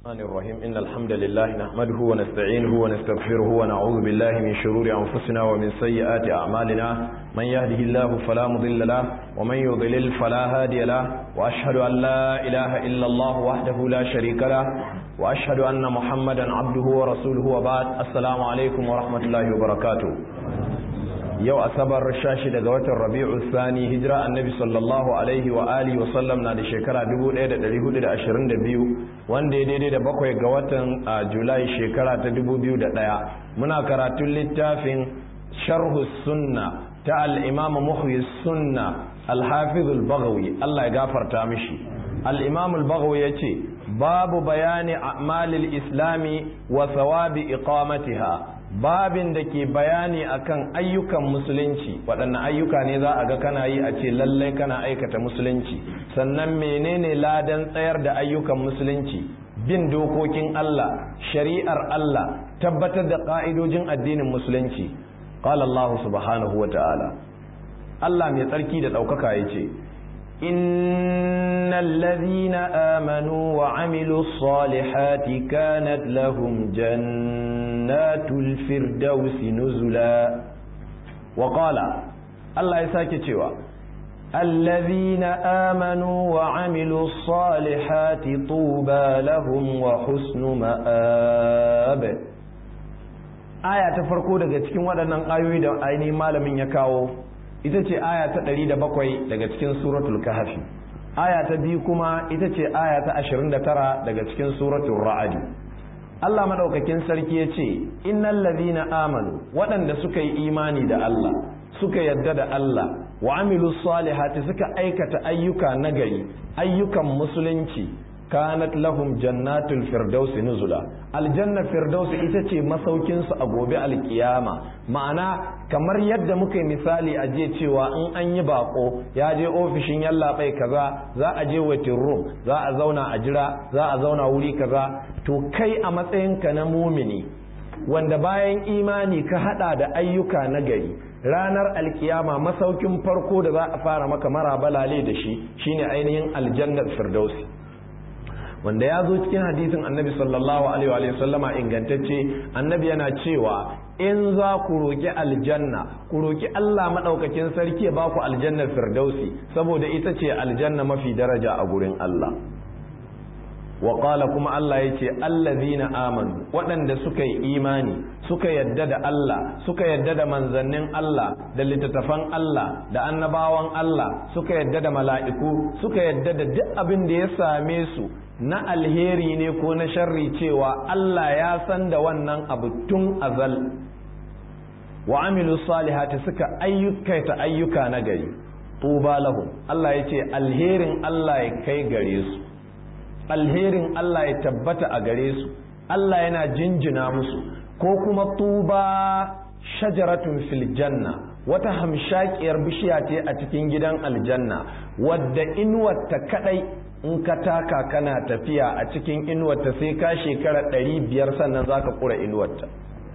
الرحمن الرحيم إن الحمد لله نحمده ونستعينه ونستغفره ونعوذ بالله من شرور أنفسنا ومن سيئات أعمالنا من يهده الله فلا مضل له ومن يضلل فلا هادي له وأشهد أن لا إله إلا الله وحده لا شريك له وأشهد أن محمدا عبده ورسوله وبعد السلام عليكم ورحمة الله وبركاته yau asabar shashi daga watan rabi'u sani hijira annabi sallallahu alaihi wa alihi wa sallam na da shekara 1422 wanda ya daidai da bakwai ga watan julai shekara ta 2001 muna karatun littafin sharhu sunna ta al-imam muhyi sunna al-hafiz al-baghawi Allah ya gafarta mishi al-imam al-baghawi yace babu bayani a'malil islami wa thawabi iqamatiha babin da ke bayani akan ayyukan musulunci waɗanne ayyuka ne za a ga kana yi a ce lallai kana aikata musulunci sannan menene ladan tsayar da ayyukan musulunci bin dokokin Allah shari'ar Allah tabbatar da ƙa'idojin addinin musulunci qala Allah subhanahu wa ta'ala Allah mai tsarki da ɗaukaka ya ce إن الذين آمنوا وعملوا الصالحات كانت لهم جنات الفردوس نزلا وقال الله يساكي تشوى الذين آمنوا وعملوا الصالحات طوبى لهم وحسن مآب آية تفرقوا daga cikin waɗannan ayoyi da ainihin malamin ya kawo ita ce aya ta ɗari da bakwai daga cikin suratul kahfi aya ta biyu kuma ita ce aya ta ashirin da tara daga cikin suratul ra'adi Allah madaukakin sarki ya ce innal ladhina amanu waɗanda suka yi imani da Allah suka yadda da Allah wa amilu salihati suka aikata ayyuka nagari ayyukan musulunci kanat lahum jannatul firdausi nuzula aljanna firdausi ita ce masaukin su a gobe alkiyama ma'ana kamar yadda muka yi misali a je cewa in an yi bako ya je ofishin yallaɓai kaza za a je waiting room za a zauna a jira za a zauna wuri kaza to kai a matsayinka na mumini wanda bayan imani ka hada da ayyuka na gari ranar alkiyama masaukin farko da za a fara maka mara balale da shi shine ainihin aljannar firdausi wanda ya zo cikin hadisin annabi sallallahu alaihi wa sallama ingantacce annabi yana cewa in za ku roki aljanna ku roki Allah madaukakin sarki ya ba ku aljannar firdausi saboda ita ce aljanna mafi daraja a gurin Allah wa qala kuma Allah yace allazina amanu waɗanda suka yi imani suka yadda da Allah suka yadda da manzannin Allah da littattafan Allah da annabawan Allah suka yadda da mala'iku suka yadda da duk abin da ya same su na alheri ne ko na sharri cewa Allah ya san da wannan abu tun azal wa amilu salihati suka ayyukaita ayyuka na gari tuba lahum Allah ya ce alherin Allah ya kai gare su alherin Allah ya tabbata a gare su Allah yana jinjina musu ko kuma tuba shajaratun fil janna wata hamshakiyar bishiya ce a cikin gidan aljanna wadda inuwarta kadai in ka taka kana tafiya a cikin inuwarta sai ka shekara ɗari biyar sannan za ka ƙura inuwarta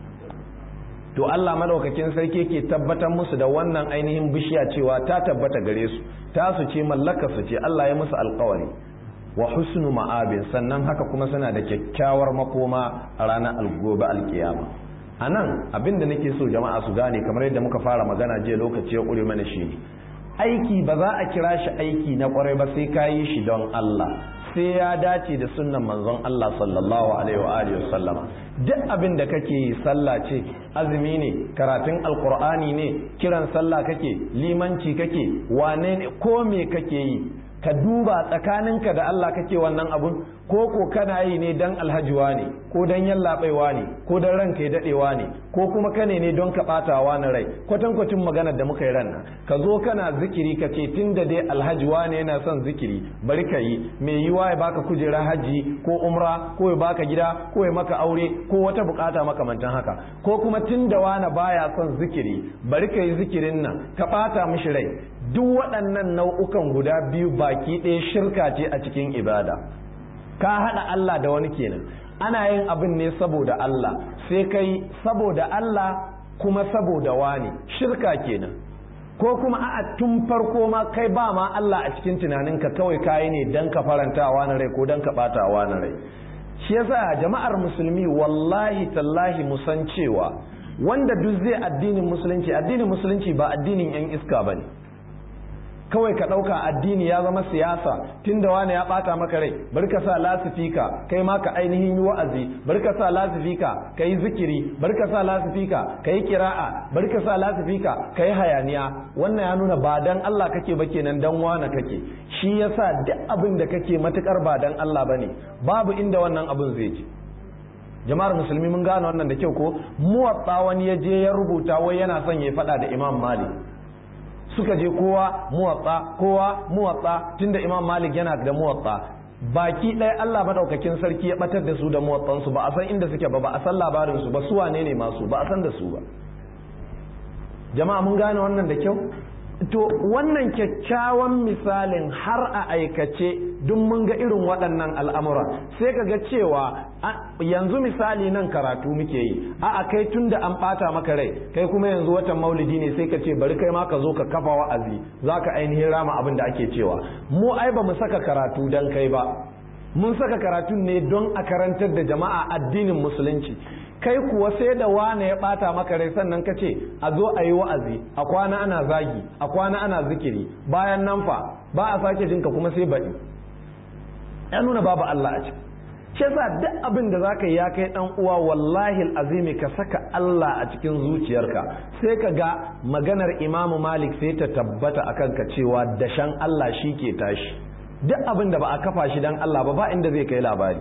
to Allah madaukakin sarki ke tabbatar musu da wannan ainihin bishiya cewa ta tabbata gare su ta su ce mallaka su ce Allah ya musu alkawari wa husnu ma'abin sannan haka kuma suna da kyakkyawar makoma a ranar algobe alkiyama a nan abinda nake so jama'a su gane kamar yadda muka fara magana jiya lokaci ya ƙure mana shi aiki ba za a kira shi aiki na kwarai ba sai ka yi shi don Allah sai ya dace da sunnan manzon Allah sallallahu alaihi wa alihi wasallama duk abin da kake yi sallah ce azumi ne karatun alqur'ani ne kiran sallah kake limanci kake wane ne ko me kake yi ka duba tsakaninka da Allah kake wannan abun ko ko kana yi ne dan alhajiwa ne ko dan yallaɓaiwa ne ko dan ranka ya daɗewa ne ko kuma kane ne don ka ɓatawa na rai kwatankwacin maganar da muka yi ran nan ka zo kana zikiri ka ce tun da dai alhajiwa ne yana son zikiri bari ka yi mai yiwa ya baka kujera haji ko umra ko ya baka gida ko ya maka aure ko wata bukata makamantan haka ko kuma tun da wani baya son zikiri bari ka yi zikirin nan ka ɓata mishi rai duk waɗannan nau'ukan guda biyu baki ɗaya shirka ce a cikin ibada ka haɗa Allah da wani kenan ana yin abin ne saboda Allah sai kai saboda Allah kuma saboda wani shirka kenan ko kuma a'a tun farko ma kai ba ma Allah a cikin tunaninka kawai kayi ne dan ka farantawa na rai ko dan ka batawa na rai shi yasa jama'ar musulmi wallahi tallahi musan cewa wanda duk zai addinin musulunci addinin musulunci ba addinin yan iska bane kawai ka ɗauka addini ya zama siyasa tunda wani ya ɓata maka rai bari ka sa lasifika kai ma ka ainihin yi wa'azi bari ka sa lasifika ka yi zikiri bari ka sa lasifika ka yi kira'a bari ka sa lasifika ka yi hayaniya wannan ya nuna ba dan Allah kake ba kenan dan wane kake shi yasa duk abin da kake matukar ba dan Allah bane babu inda wannan abin zai je jama'ar musulmi mun gane wannan da kyau ko muwatta wani ya je ya rubuta wai yana son ya faɗa da Imam Malik suka je kowa muwatsa kowa muwatsa tunda imam malik yana da muwatsa baki ɗaya Allah madaukakin sarki ya batar da su da muwatsansu ba a san inda suke ba ba a san labarin su ba su wane ne masu ba a san da su ba jama'a mun gane wannan da kyau to wannan kyakkyawan misalin har a aikace duk mun ga irin waɗannan al'amura sai ka ga cewa yanzu misali nan karatu muke yi a kai tun da an ɓata maka rai kai kuma yanzu watan maulidi ne sai ka ce bari kai ma ka zo ka kafa wa'azi za ka ainihin rama abin da ake cewa mu ai ba mu saka karatu don kai ba mun saka karatun ne don a karantar da jama'a addinin musulunci kai kuwa sai da wane ya bata maka rai sannan ka ce a zo a yi wa'azi a kwana ana zagi a kwana ana zikiri bayan nan fa ba a sake jinka kuma sai baɗi ya nuna babu Allah a ciki shi yasa duk abin da zaka yi ya kai dan uwa wallahi azimi ka saka Allah a cikin zuciyarka sai ka ga maganar Imam Malik sai ta tabbata akan ka cewa dashan Allah shi ke tashi duk abin da ba a kafa shi dan Allah ba ba inda zai kai labari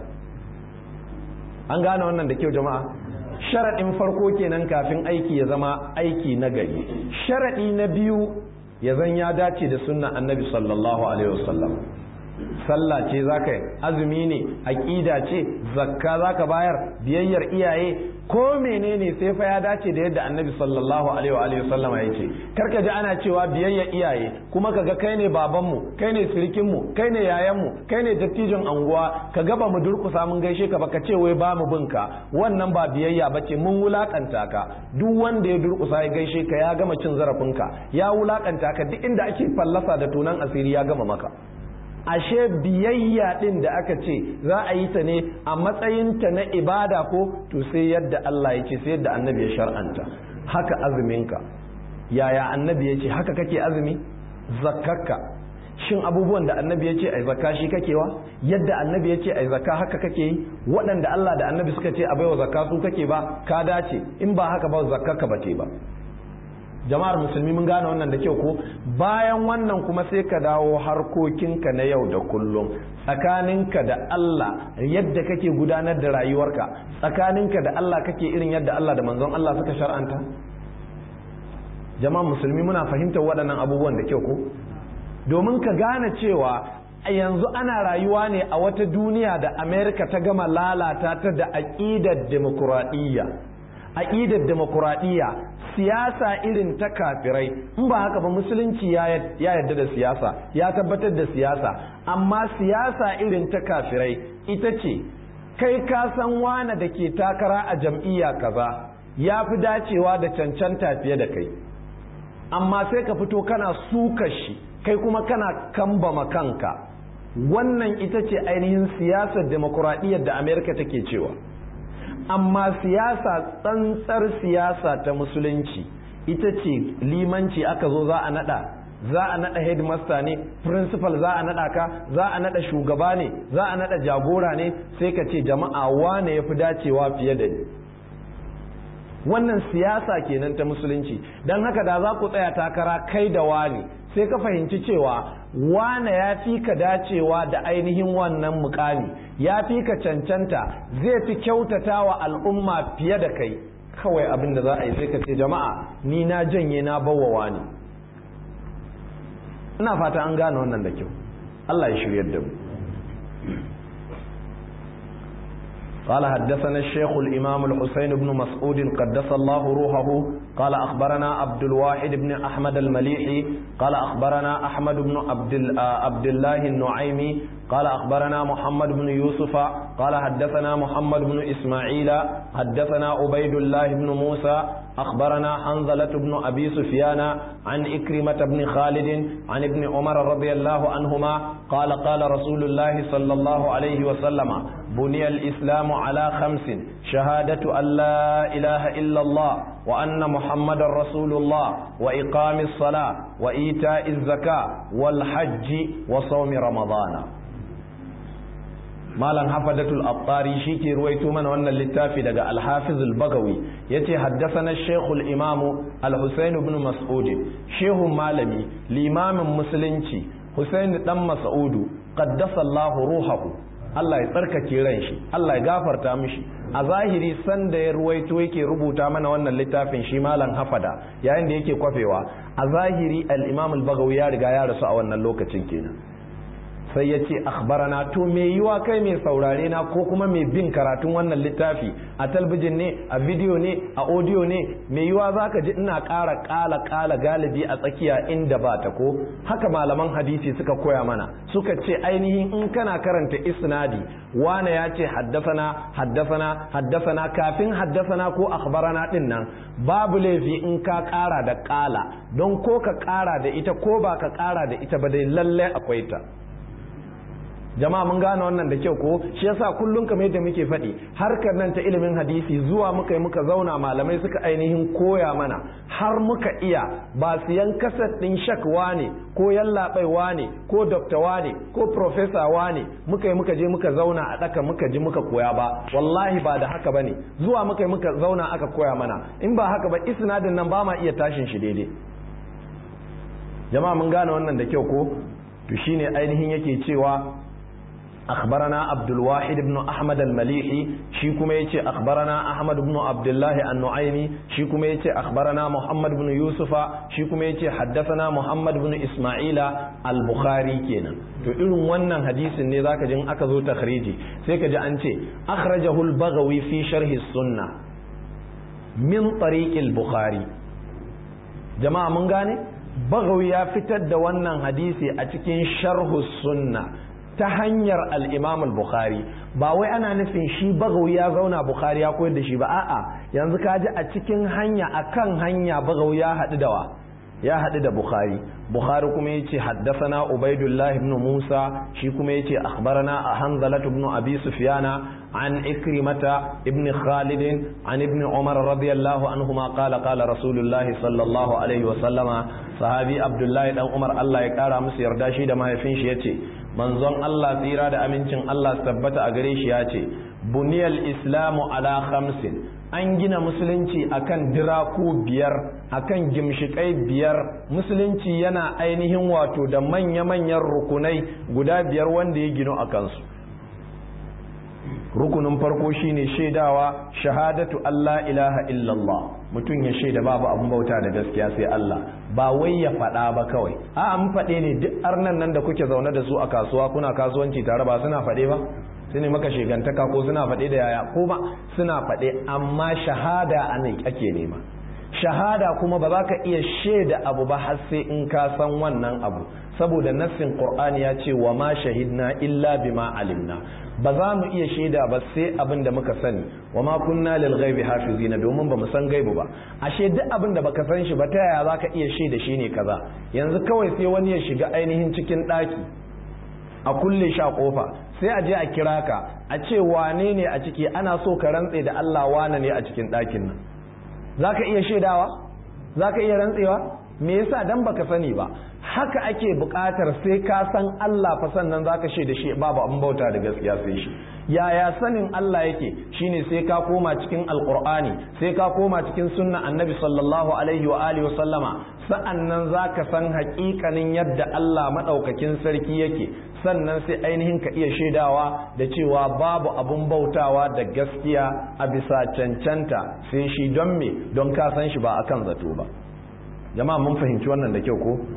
an gane wannan da kyau jama'a sharaɗin farko kenan kafin aiki ya zama aiki na gari sharaɗi na biyu ya zan ya dace da sunna annabi sallallahu alaihi wasallam sallah ce zaka yi azumi ne aqida ce zakka zaka bayar biyayyar iyaye ko menene sai fa ya dace da yadda annabi sallallahu alaihi wa alihi wasallam ya ce karka ji ana cewa biyayyar iyaye kuma kaga kai ne babanmu kai ne sirikinmu kai ne yayanmu kai ne dattijon anguwa ka ga ba mu durkusa mun gaishe ka ba ka ce wai ba mu binka wannan ba biyayya bace mun wulakanta ka duk wanda ya durkusa ya gaishe ka ya gama cin zarafinka ya wulakanta ka duk inda ake fallasa da tunan asiri ya gama maka ashe biyayya din da aka ce za a yi ta ne a matsayinta na ibada ko to sai yadda Allah ya ce sai yadda annabi ya shar'anta haka azuminka yaya annabi ya ce haka kake azumi zakkarka shin abubuwan da annabi ya ce ai zakka shi kakewa yadda annabi ya ce ai zakka haka kake yi waɗanda Allah da annabi suka ce a baiwa zakka su kake ba ka dace in ba haka ba zakkarka ba te ba jama'ar musulmi mun gane wannan da kyau ko bayan wannan kuma sai ka dawo harkokinka na yau da kullum tsakaninka da Allah yadda kake gudanar da rayuwarka tsakaninka da Allah kake irin yadda Allah da manzon Allah suka shar'anta jama'ar musulmi muna fahimtar waɗannan abubuwan da kyau ko domin ka gane cewa yanzu ana rayuwa ne a wata duniya da Amerika ta gama lalata ta da aƙidar demokuraɗiyya aƙidar demokuraɗiyya siyasa irin ta kafirai in ba haka ba musulunci ya yarda da siyasa ya tabbatar da siyasa amma siyasa irin ta kafirai ita ce kai ka san wane da ke takara a jam'iyya kaza ya fi dacewa da cancanta fiye da kai amma sai ka fito kana suka shi kai kuma kana kambama kanka wannan ita ce ainihin siyasar demokuraɗiyyar da amerika take cewa amma siyasa tsantsar siyasa ta musulunci ita ce limanci aka zo za a nada za a nada headmaster ne principal za a nada ka za a nada shugaba ne za a nada jagora ne sai ka ce jama'a wane ya fi dacewa fiye da ni wannan siyasa kenan ta musulunci don haka da za ku tsaya takara kai da wani sai ka fahimci cewa wane ya fi ka dacewa da ainihin wannan mukami ya fi ka cancanta zai fi kyautata wa al'umma fiye da kai kawai abin da za a yi sai ka ce jama'a ni na janye na bawawa ne ina fata an gane wannan da kyau Allah ya shiryar da mu قال حدثنا الشيخ الإمام الحسين بن مسعود قدس الله روحه قال أخبرنا عبد الواحد بن أحمد المليحي قال أخبرنا أحمد بن عبد, عبد الله النعيمي قال أخبرنا محمد بن يوسف قال حدثنا محمد بن إسماعيل حدثنا عبيد الله بن موسى أخبرنا حنظلة بن أبي سفيان عن إكرمة بن خالد عن ابن عمر رضي الله عنهما قال قال رسول الله صلى الله عليه وسلم بني الإسلام على خمس شهادة أن لا إله إلا الله وأن محمد رسول الله وإقام الصلاة وإيتاء الزكاة والحج وصوم رمضان malam hafadatul abtari shi ke ruwaito mana wannan littafi daga alhafiz al-bagawi yace haddathana shaykh al-imam al-husayn ibn mas'ud shehun malami limamin musulunci husayn dan mas'udu qaddasa Allah ruhahu Allah ya tsarkake ran shi Allah ya gafarta mishi a zahiri sanda ya ruwaito yake rubuta mana wannan littafin shi malam hafada yayin da yake kwafewa a zahiri al-imam al-bagawi ya riga ya rasu a wannan lokacin kenan sai ya ce akhbarana to me yiwa kai mai saurare na ko kuma mai bin karatun wannan littafi a talbijin ne a bidiyo ne a audio ne me yiwa zaka ji ina ƙara ƙala ƙala galibi a tsakiya inda ba ta ko haka malaman hadisi suka koya mana suka ce ainihin in kana karanta isnadi wane ya ce haddasana haddasana haddasana kafin haddasana ko akhbarana din nan babu laifi in ka ƙara da ƙala don ko ka ƙara da ita ko ba ka ƙara da ita ba dai lalle akwai ta jama'a mun gane wannan da kyau ko shi yasa kullum kamar yadda muke faɗi harkar nan ta ilimin hadisi zuwa muka yi muka zauna malamai suka ainihin koya mana har muka iya ba siyan kasar ɗin shakwa ne ko yallaɓaiwa ne ko doktawa ne ko profesawa ne muka yi muka je muka zauna a ɗaka muka ji muka koya ba wallahi ba da haka bane zuwa muka yi muka zauna aka koya mana in ba haka ba isnadin nan ba ma iya tashin shi daidai jama'a mun gane wannan da kyau ko to shine ainihin yake cewa أخبرنا عبد الواحد بن أحمد المليحي شيكم يتي أخبرنا أحمد بن عبد الله النعيمي شيكم يتي أخبرنا محمد بن يوسف شيكم يتي حدثنا محمد بن إسماعيل البخاري كينا to irin wannan hadisin ne zaka jin aka zo takhriji sai ka ji an ce akhrajahu al-baghawi fi sharhi sunna min tariq al-bukhari jama'a mun gane baghawi ya fitar da wannan hadisi a cikin sharhu sunna ta hanyar al'imam al-bukhari ba wai ana nufin shi bagawi ya zauna bukhari ya koyar da shi ba a'a yanzu ka ji a cikin hanya akan hanya bagawi ya haɗu da wa ya haɗu da bukhari bukhari kuma ya ce haddasana ubaidullah ibn musa shi kuma ya ce akhbarana a hanzalat ibn abi sufyana an ikrimata ibn khalid an ibn umar radiyallahu anhuma qala qala rasulullahi sallallahu alaihi wa sallama sahabi abdullahi dan umar Allah ya kara musu yarda shi da mahaifin shi yace manzon Allah tsira da amincin Allah tabbata a gare shi ya ce buniyal islamu ala khamsin an gina musulunci akan diraku biyar akan gimshikai biyar musulunci yana ainihin wato da manya-manyan rukunai guda biyar wanda ya gino a kansu rukunin farko shine shaidawa shahadatu Allah ilaha illallah mutum ya shaida babu abun bauta da gaskiya sai Allah ba wai ya faɗa ba kawai a an faɗe ne duk arnan nan da kuke zaune da su a kasuwa kuna kasuwanci tare ba suna faɗe ba su ne maka shigantaka ko suna faɗe da yaya ko ba suna faɗe amma shahada a ne ake nema shahada kuma ba za ka iya shaida abu ba har sai in ka san wannan abu saboda nassin qur'ani ya ce wa ma shahidna illa bima alimna ba za mu iya shaida ba sai abin da muka sani wa ma kunna lil ghaibi hafizina domin ba mu san gaibu ba ashe duk abin da baka san shi ba ta yaya zaka iya shaida shi ne kaza yanzu kawai sai wani ya shiga ainihin cikin daki a kulle shi a kofa sai a je a kira ka a ce wane ne a ciki ana so ka rantse da Allah wane ne a cikin ɗakin nan zaka iya shaidawa zaka iya rantsewa me yasa dan baka sani ba haka ake buƙatar sai ka san Allah fa sannan zaka shaida shi babu abin bauta da gaskiya sai shi yaya sanin Allah yake shine sai ka koma cikin alqur'ani sai ka koma cikin sunna annabi sallallahu alaihi wa alihi wa sallama sa'annan zaka san haƙiƙanin yadda Allah madaukakin sarki yake sannan sai ainihin ka iya shaidawa da cewa babu abun bautawa da gaskiya a bisa cancanta sai shi don me don ka san shi ba akan zato ba jama'a mun fahimci wannan da kyau ko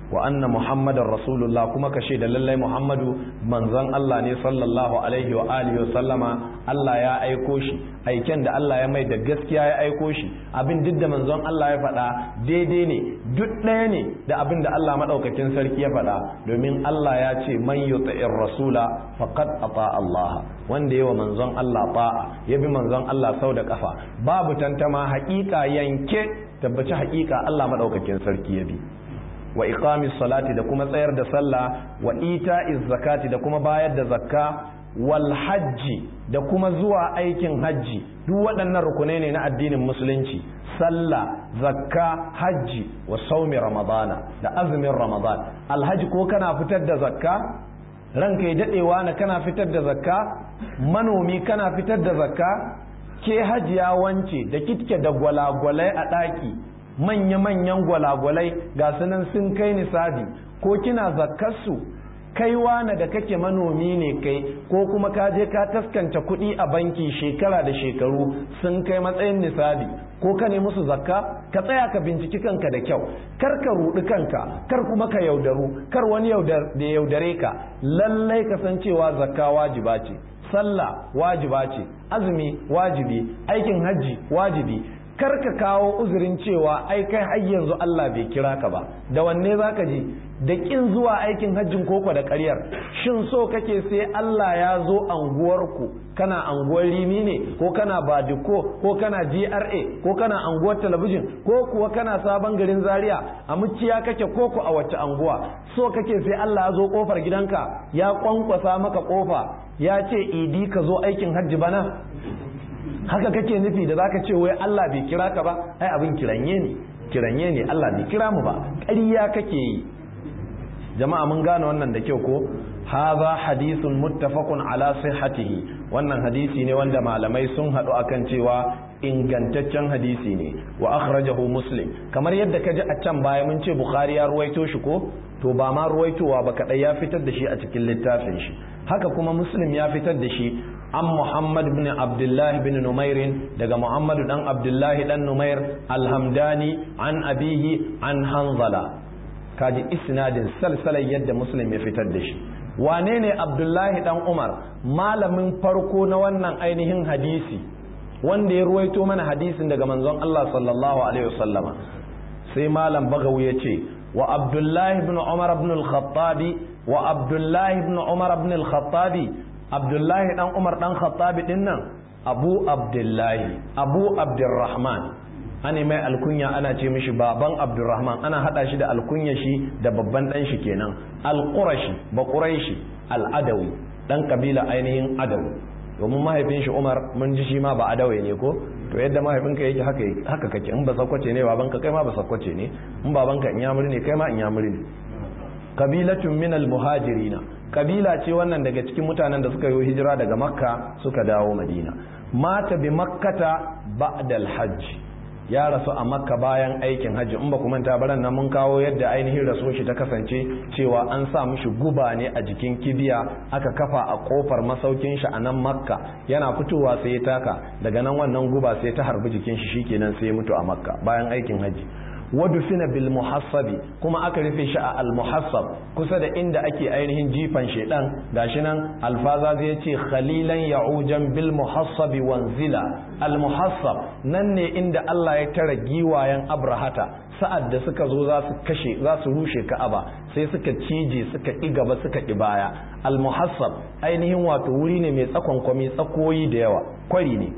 wa anna muhammadar rasulullah kuma ka shaida lallai muhammadu manzon Allah ne sallallahu alaihi wa alihi wa sallama Allah ya aiko shi aiken da Allah ya mai da gaskiya ya aiko shi abin duk da manzon Allah ya faɗa daidai ne duk ɗaya ne da abin da Allah maɗaukakin sarki ya faɗa domin Allah ya ce man yuti'ir rasula faqad ata Allah wanda yawa manzon Allah ta'a ya bi manzon Allah sau da kafa babu tantama haƙiƙa yanke tabbaci haƙiƙa Allah maɗaukakin sarki ya bi wa iqamis salati da kuma tsayar da sallah wa ita'iz zakati da kuma bayar da zakka wal hajji da kuma zuwa aikin hajji duk waɗannan rukunai ne na addinin musulunci sallah zakka hajji wa saumi ramadana da azumin ramadan alhaji ko kana fitar da zakka ranka ya daɗewa na kana fitar da zakka manomi kana fitar da zakka ke hajiya wance da kitke da gwalagwalai a ɗaki manya-manyan gwalagwalai ga sunan sun kai nisabi ko kina zakkarsu kai wane da kake manomi ne kai ko kuma ka je ka taskanta kuɗi a banki shekara da shekaru sun kai matsayin nisabi ko ka ne musu zakka ka tsaya ka binciki kanka da kyau kar ka rudi kanka kar kuma ka yaudaru kar wani da yaudare ka lallai ka san cewa zakka wajiba ce sallah wajiba ce azumi wajibi aikin hajji wajibi kar ka kawo uzurin cewa ai kai har yanzu Allah bai kira ka ba da wanne zaka ji da kin zuwa aikin hajjin koko da ƙaryar shin so kake sai Allah ya zo anguwarku kana anguwar rimi ne ko kana badiko ko kana GRA ko kana anguwar talabijin ko kuwa kana sabon garin Zaria a muciya kake koko a wacce anguwa so kake sai Allah ya zo kofar gidanka ya kwankwasa maka kofa ya ce idi ka zo aikin hajji bana haka kake nufi da zaka ce wai Allah bai kira ka ba ai abin kiranye ne kiranye ne Allah bai kira mu ba ƙarya kake yi jama'a mun gane wannan da kyau ko hadha hadithun muttafaqun ala sihhatihi wannan hadisi ne wanda malamai sun haɗu akan cewa ingantaccen hadisi ne wa akhrajahu muslim kamar yadda kaji a can baya mun ce bukhari ya ruwaito shi ko to ba ma ruwaitowa ba kadai ya fitar da shi a cikin littafin shi haka kuma muslim ya fitar da shi an muhammad bin abdullah bin numairin daga muhammadu dan abdullahi dan numair alhamdani an abihi an hanzala kaji isnadin salsalar yadda muslim ya fitar da shi wane ne abdullahi dan umar malamin farko na wannan ainihin hadisi wanda ya ruwaito mana hadisin daga manzon Allah sallallahu alaihi wasallama sai malam bagawi ya ce wa abdullahi ibn umar ibn al-khattabi wa abdullahi ibn umar ibn al-khattabi abdullahi dan umar dan khattabi din nan abu abdullahi abu abdurrahman ana mai alkunya ana ce mishi baban abdurrahman ana hada shi da alkunya shi da babban dan shi kenan al-qurashi ba quraishi al-adawi dan kabila ainihin adawi domin mahaifin shi umar mun ji shi ma ba adawe ne ko to yadda mahaifinka yake haka haka kake in ba sakwace ne babanka kai ma ba sakwace ne in babanka in yamuri ne kai ma in yamuri ne kabilatun min al-muhajirina kabila ce wannan daga cikin mutanen da suka yi hijira daga makka suka dawo madina mata bi makkata ba'da al-hajj ya rasu a makka bayan aikin hajji in ba ku manta baran nan mun kawo yadda ainihin raso shi ta kasance cewa an sa mishi guba ne a jikin kibiya aka kafa a kofar masaukin shi a nan makka yana fitowa sai ya taka daga nan wannan guba sai ta harbi jikin shi shikenan sai ya mutu a makka bayan aikin hajji wadufina bil muhassabi kuma aka rufe shi a al muhassab kusa da inda ake ainihin jifan shedan gashi nan alfaza zai ce khalilan ya'ujan bil muhassabi wanzila al muhassab nan ne inda Allah ya tara giwayen abrahata sa'ad da suka zo za su kashe za su rushe ka'aba sai suka cije suka ƙi gaba suka ƙi baya al muhassab ainihin wato wuri ne mai tsakon kwami tsakoyi da yawa kwari ne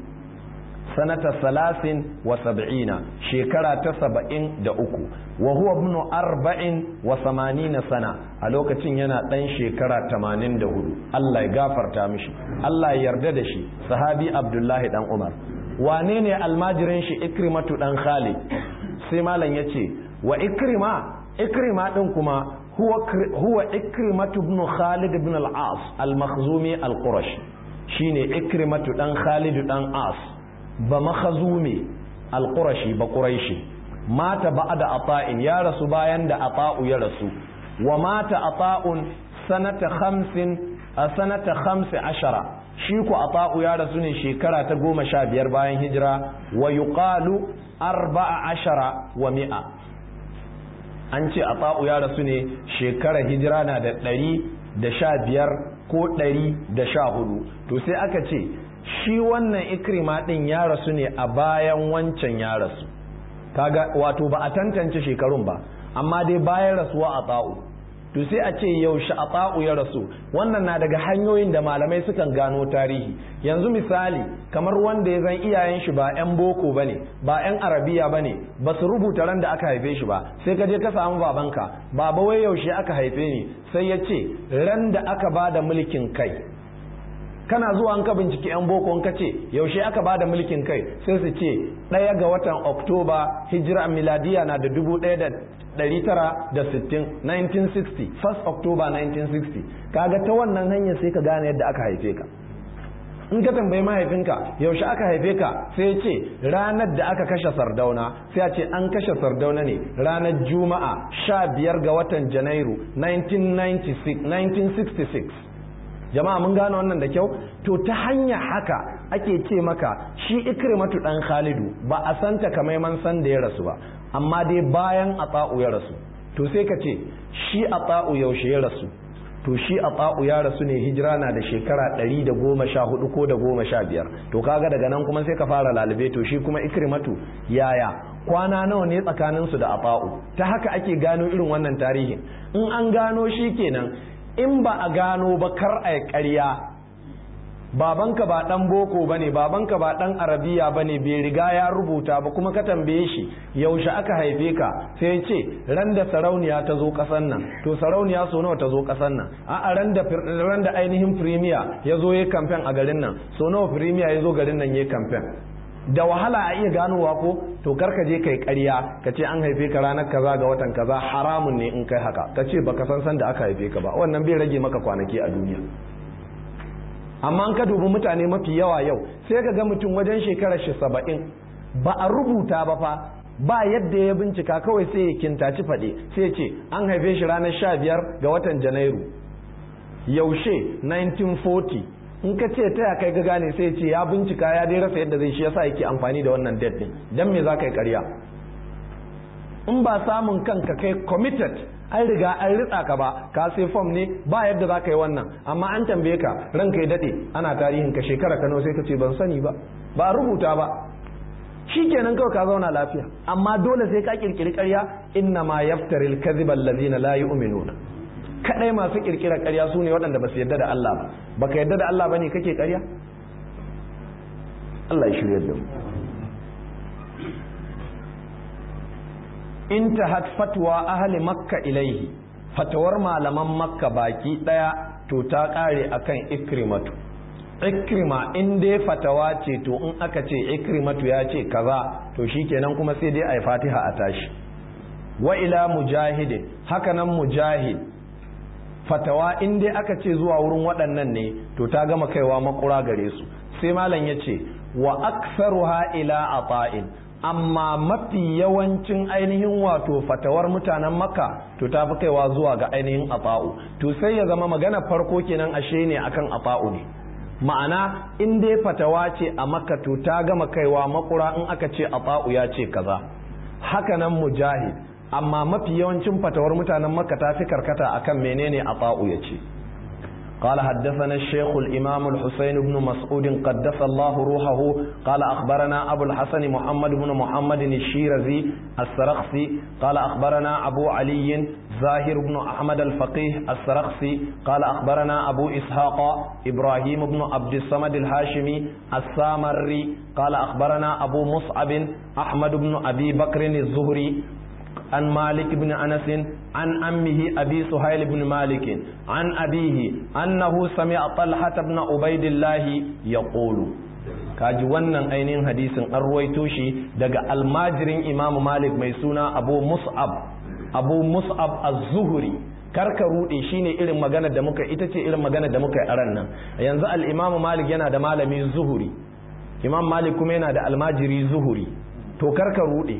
sanata salasin wa sab'ina shekara ta saba'in da uku wa huwa ibnu arba'in wa samanina sana a lokacin yana ɗan shekara tamanin da hudu Allah ya gafarta mishi Allah ya yarda da shi sahabi abdullahi dan umar wane ne almajirin shi ikrimatu dan khalid sai malam ya ce wa ikrima ikrima din kuma huwa huwa ikrimatu ibn khalid ibn al-as al-makhzumi al-qurashi shine ikrimatu dan khalid dan as ba makhazumi al-qurashi ba quraishi mata ba'da ata'in ya rasu bayan da ata'u ya rasu wa mata ata'un sanata khamsin a sanata khamsi ashara shi ku ata'u ya rasu ne shekara ta goma sha biyar bayan hijira wa yuqalu arba'a ashara wa mi'a an ce a tsa'u ya rasu ne shekarar hijira na da ɗari da sha biyar ko ɗari da sha hudu to sai aka ce shi wannan ikrima ɗin ya rasu ne a bayan wancan ya rasu kaga wato ba a tantance shekarun ba amma dai bayan rasuwa a tsa'u to sai a ce yaushe a tsa'u ya rasu wannan na daga hanyoyin da malamai sukan gano tarihi yanzu misali kamar wanda ya zan iyayen shi ba 'yan boko ba ne ba 'yan arabiya ba ne ba su rubuta ran da aka haife shi ba sai ka je ka samu babanka baba wai yaushe aka haife ni sai ya ce ran da aka ba da mulkin kai kana zuwa an ka binciki 'yan boko ka ce yaushe aka ba da mulkin kai sai su ce ɗaya ga watan oktoba hijira miladiya na da dubu ɗaya da 1960 1960 1st October 1960 kaga ta wannan hanyar sai ka gane yadda aka haife ka in ka tambayi mahaifinka yaushe aka haife ka sai ya ce ranar da aka kashe sardauna sai a ce an kashe sardauna ne ranar juma'a 15 ga watan janairu 1966 jama'a mun gane wannan da kyau to ta hanya haka ake ce maka shi ikrimatu dan khalidu ba a santa kamar san da ya rasu ba amma dai bayan ata'u ya rasu to sai ka ce shi ata'u yaushe ya rasu to shi ata'u ya rasu ne hijira na da shekara 114 ko da 15 to kaga daga nan kuma sai ka fara lalube to shi kuma ikrimatu yaya kwana nawa ne tsakanin su da ata'u ta haka ake gano irin wannan tarihin in an gano shi kenan in ba a gano ba kar a ƙarya babanka ba dan boko bane babanka ba dan arabiya bane bai riga ya rubuta ba kuma ka tambaye shi yaushe aka haife ka sai ce ran da sarauniya ta zo kasan nan to sarauniya so nawa ta zo kasan nan a ran da ran da ainihin premier ya zo yayin campaign a garin nan so nawa premier ya zo garin nan yayin campaign da wahala a iya ganowa ko to karka je kai ƙarya ka ce an haife ka ranar kaza ga watan kaza haramun ne in kai haka ka ce baka san san da aka haife ka ba wannan bai rage maka kwanaki a duniya amma an ka dubi mutane mafi yawa yau sai ka ga mutum wajen shekarar shi saba'in ba a rubuta ba fa ba yadda ya bincika kawai sai ya kintaci faɗe sai ce an haife shi ranar sha biyar ga watan janairu yaushe 1940 in ka ce ta kai ga gane sai ce ya bincika ya dai rasa yadda zai shi yasa yake amfani da wannan date din dan me za ka yi ƙarya in ba samun kanka kai committed an riga an ritsa ka ba ka sai form ne ba yadda za ka yi wannan amma an tambaye ka ranka ya dade ana tarihin ka shekara kano sai ka ce ban sani ba ba a rubuta ba shi kenan kawai ka zauna lafiya amma dole sai ka kirkiri karya inna ma yaftari alkadhiba allazina la yu'minuna kadai masu kirkira karya su ne waɗanda ba su yadda da Allah ba baka yadda da Allah bane kake karya Allah ya shirya da mu intahat fatwa ahli makka ilaihi fatawar malaman makka baki daya to ta kare akan ikrimatu ikrima in dai fatawa ce to in aka ce ikrimatu ya ce kaza to shikenan kuma sai dai ai fatiha a tashi wa ila mujahidin haka nan mujahid fatawa in dai aka ce zuwa wurin waɗannan ne to ta gama kaiwa makura gare su sai malam ya ce wa aktsaruha ila ata'in amma mafi yawancin ainihin wato fatawar mutanen makka to ta fi kaiwa zuwa ga ainihin ata'u to sai ya zama magana farko kenan ashe ne akan ata'u ne ma'ana in dai fatawa ce a makka to ta gama kaiwa makura in aka ce ata'u ya ce kaza haka nan mujahid amma mafi yawancin fatawar mutanen makka ta fi karkata akan menene ata'u ya ce قال حدثنا الشيخ الإمام الحسين بن مسعود قدس الله روحه قال أخبرنا أبو الحسن محمد بن محمد الشيرزي السرخسي قال أخبرنا أبو علي زاهر بن أحمد الفقيه السرخسي قال أخبرنا أبو إسحاق إبراهيم بن عبد الصمد الهاشمي السامري قال أخبرنا أبو مصعب أحمد بن أبي بكر الزهري عن مالك بن أنس عن أمه أبي سهيل بن مالك عن أبيه أنه سمع طلحة بن عبيد الله يقول kaji wannan ainihin hadisin an ruwaito shi daga almajirin imamu malik mai suna abu mus'ab abu mus'ab az-zuhri karka rude shine irin magana da muka ita ce irin magana da muka yi a ran nan yanzu al-imamu malik yana da malami zuhuri imam malik kuma yana da almajiri zuhuri to karka rude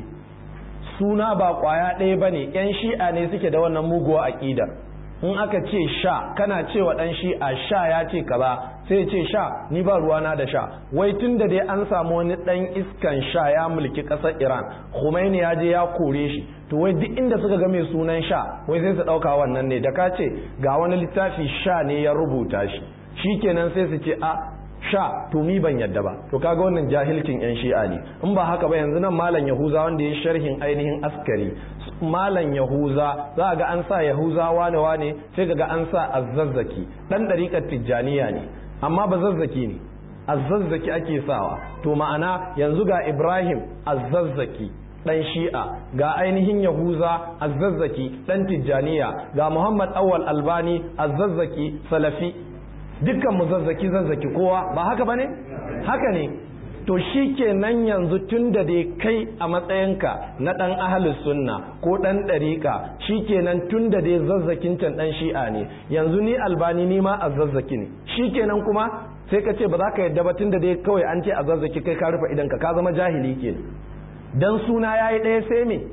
suna ba kwaya ɗaya ba ne ‘yan shi'a ne suke da wannan muguwa aƙidar in aka ce sha kana cewa ɗan shi'a sha ya ce kaza sai ce sha ni ba ruwana da sha wai tun da dai an samu wani ɗan iskan sha ya mulki ƙasar iran Khomeini ya je ya kore shi to wai duk inda suka ga mai sunan sha wai sai su ɗauka wannan ne da ka ce ga wani littafi sha ne ya rubuta shi shikenan sai su ce a sha to mi ban yadda ba to kaga wannan jahilcin yan shi'a ne in ba haka ba yanzu nan malam yahuza wanda ya sharhin ainihin askari malam yahuza za ga an sa yahuza wane wane sai ga an sa azzazzaki dan dariƙar tijjaniya ne amma ba zazzaki ne azzazzaki ake sawa to ma'ana yanzu ga ibrahim azzazzaki dan shi'a ga ainihin yahuza azzazzaki dan tijjaniya ga muhammad awwal albani azzazzaki salafi dukkan mu zazzaki zazzaki kowa ba haka bane haka ne to shi kenan yanzu tun da dai kai a matsayinka na ɗan ahalus sunna ko ɗan ɗariƙa shi kenan tun da dai zazzakin can ɗan shi'a ne yanzu ni albani ni ma a zazzaki ne shi kenan kuma sai ka ce ba za ka yadda ba tun da dai kawai an ce a zazzaki kai ka rufe idanka ka zama jahili kenan dan suna yayi ɗaya sai me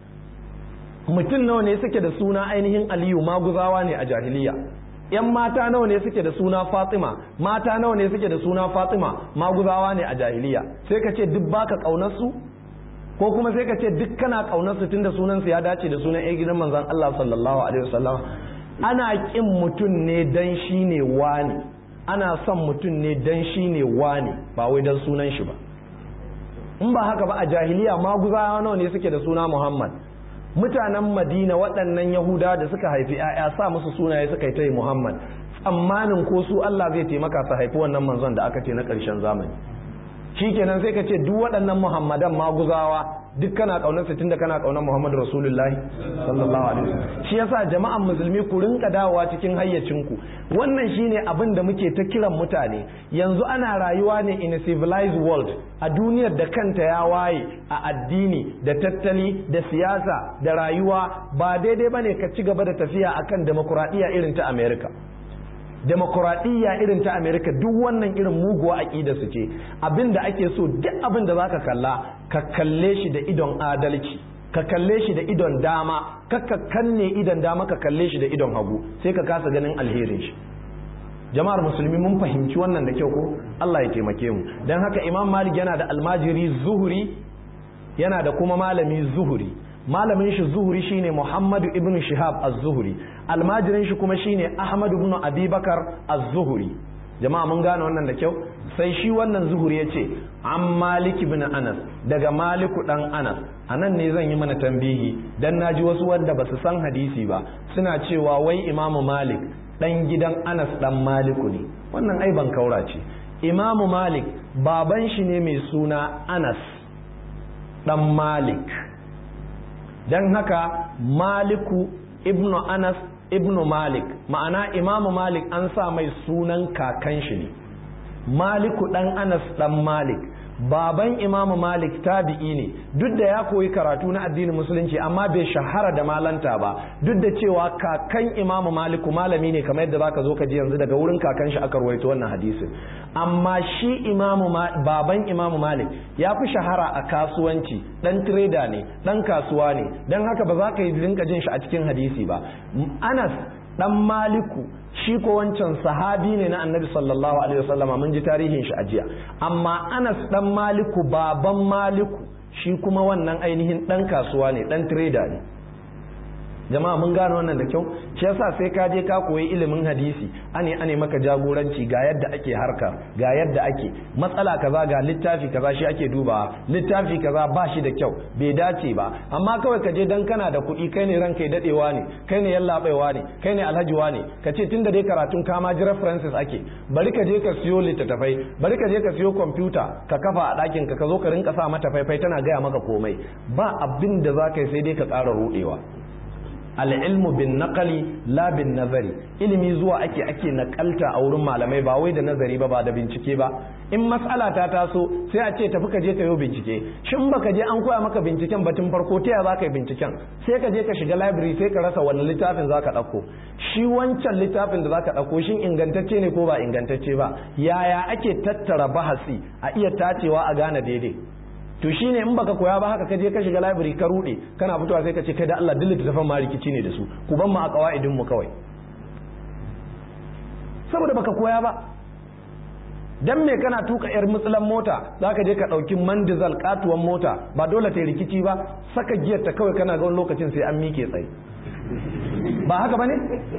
mutum nawa ne suke da suna ainihin aliyu maguzawa ne a jahiliya yan mata nawa ne suke da suna Fatima mata nawa ne suke da suna Fatima maguzawa ne a jahiliya sai ka ce duk baka kaunar su ko kuma sai ka ce duk kana kaunar su tunda sunan su ya dace da sunan ɗan gidan manzon Allah sallallahu alaihi wasallam ana kin mutum ne dan shi ne wani ana son mutum ne dan shi ne wani ba wai dan sunan shi ba in ba haka ba a jahiliya maguzawa nawa ne suke da suna Muhammad mutanen madina waɗannan yahuda da suka haifi 'ya'ya sa musu sunaye suka yi ta yi muhammad tsammanin ko su allah zai taimaka su haifi wannan manzon da aka ce na ƙarshen zamani shikenan sai ka ce duk waɗannan muhammadan maguzawa duk kana ƙaunar tun da kana ƙaunar muhammadu rasulullahi sallallahu alaihi wasallam shi yasa jama'an musulmi ku rinka dawowa cikin hayyacinku wannan shine abin da muke ta kiran mutane yanzu ana rayuwa ne in a civilized world a duniyar da kanta ya waye a addini da tattali da siyasa da rayuwa ba daidai bane ka ci gaba da tafiya akan demokuraɗiyya irin ta america demokuraɗiyya irin ta amerika duk wannan irin muguwa aƙida su ce abin da ake so duk abin da za ka kalla ka kalle shi da idon adalci ka kalle shi da idon dama ka kanne idon dama ka kalle shi da idon hagu sai ka kasa ganin alherin shi jama'ar musulmi mun fahimci wannan da kyau ko Allah ya taimake mu don haka imam malik yana da almajiri zuhuri yana da kuma malami zuhuri malamin shi zuhuri shine muhammadu ibn shihab az-zuhuri almajirin shi kuma shine ahmad ibn abubakar az-zuhuri jama'a mun gane wannan da kyau sai shi wannan zuhuri yace an malik ibn anas daga maliku dan anas anan ne zan yi mana tambihi dan naji wasu wanda basu san hadisi ba suna cewa wai imamu malik dan gidan anas dan maliku ne wannan ai ban kaura ce imamu malik baban shi ne mai suna anas dan malik don haka maliku ibnu anas ibnu malik ma'ana imamu malik an sa mai sunan kakan shi ne maliku dan anas dan malik baban imamu malik tabi'i ne duk da ya koyi karatu na addinin musulunci amma bai shahara da malanta ba duk da cewa kakan imamu maliku malami ne kamar yadda zaka zo ka ji yanzu daga wurin kakan shi aka rawaito wannan hadisin amma shi imamu baban imamu malik ya fi shahara a kasuwanci dan trader ne dan kasuwa ne dan haka ba za ka yi rinka jin shi a cikin hadisi ba anas dan maliku shi ko wancan sahabi ne na annabi sallallahu alaihi wasallama mun ji tarihin shi a jiya amma anas dan maliku baban maliku shi kuma wannan ainihin dan kasuwa ne dan trader ne jama'a mun gane wannan da kyau shi yasa sai ka je ka koyi ilimin hadisi ane ane maka jagoranci ga yadda ake harka ga yadda ake matsala kaza ga littafi kaza shi ake dubawa littafi kaza ba shi da kyau bai dace ba amma kawai ka je dan kana da kuɗi kai ne ranka ya dadewa ne kai ne yallaɓaiwa ne kai ne alhajiwa ne ka ce tunda dai karatun kama ji references ake bari ka je ka siyo littattafai bari ka je ka siyo kwamfuta ka kafa a ɗakin ka ka zo ka rinka sa mata faifai tana gaya maka komai ba abin da za ka yi sai dai ka ƙara ruɗewa al'ilmu bin naƙali la bin nazari ilimi zuwa ake ake naƙalta a wurin malamai ba wai da nazari ba ba da bincike ba in matsala ta taso sai a ce tafi ka je ka yi bincike shin baka je an koya maka binciken batun farko ta za ka yi binciken sai ka je ka shiga library sai ka rasa wani littafin za ka ɗauko shi wancan littafin da za ka ɗauko shin ingantacce ne ko ba ingantacce ba yaya ake tattara bahasi a iya tacewa a gane daidai to shine in baka koya ba haka kaje ka shiga library ka rude kana fitowa sai ka ce kai da Allah dillita tafan ma rikici ne da su ku ban mu a kawaidin mu kawai saboda baka koya ba dan me kana tuka yar mutsulan mota zaka je ka dauki mandizal katuwan mota ba dole ta rikici ba saka giyar ta kawai kana ga wani lokacin sai an mike tsaye ba haka bane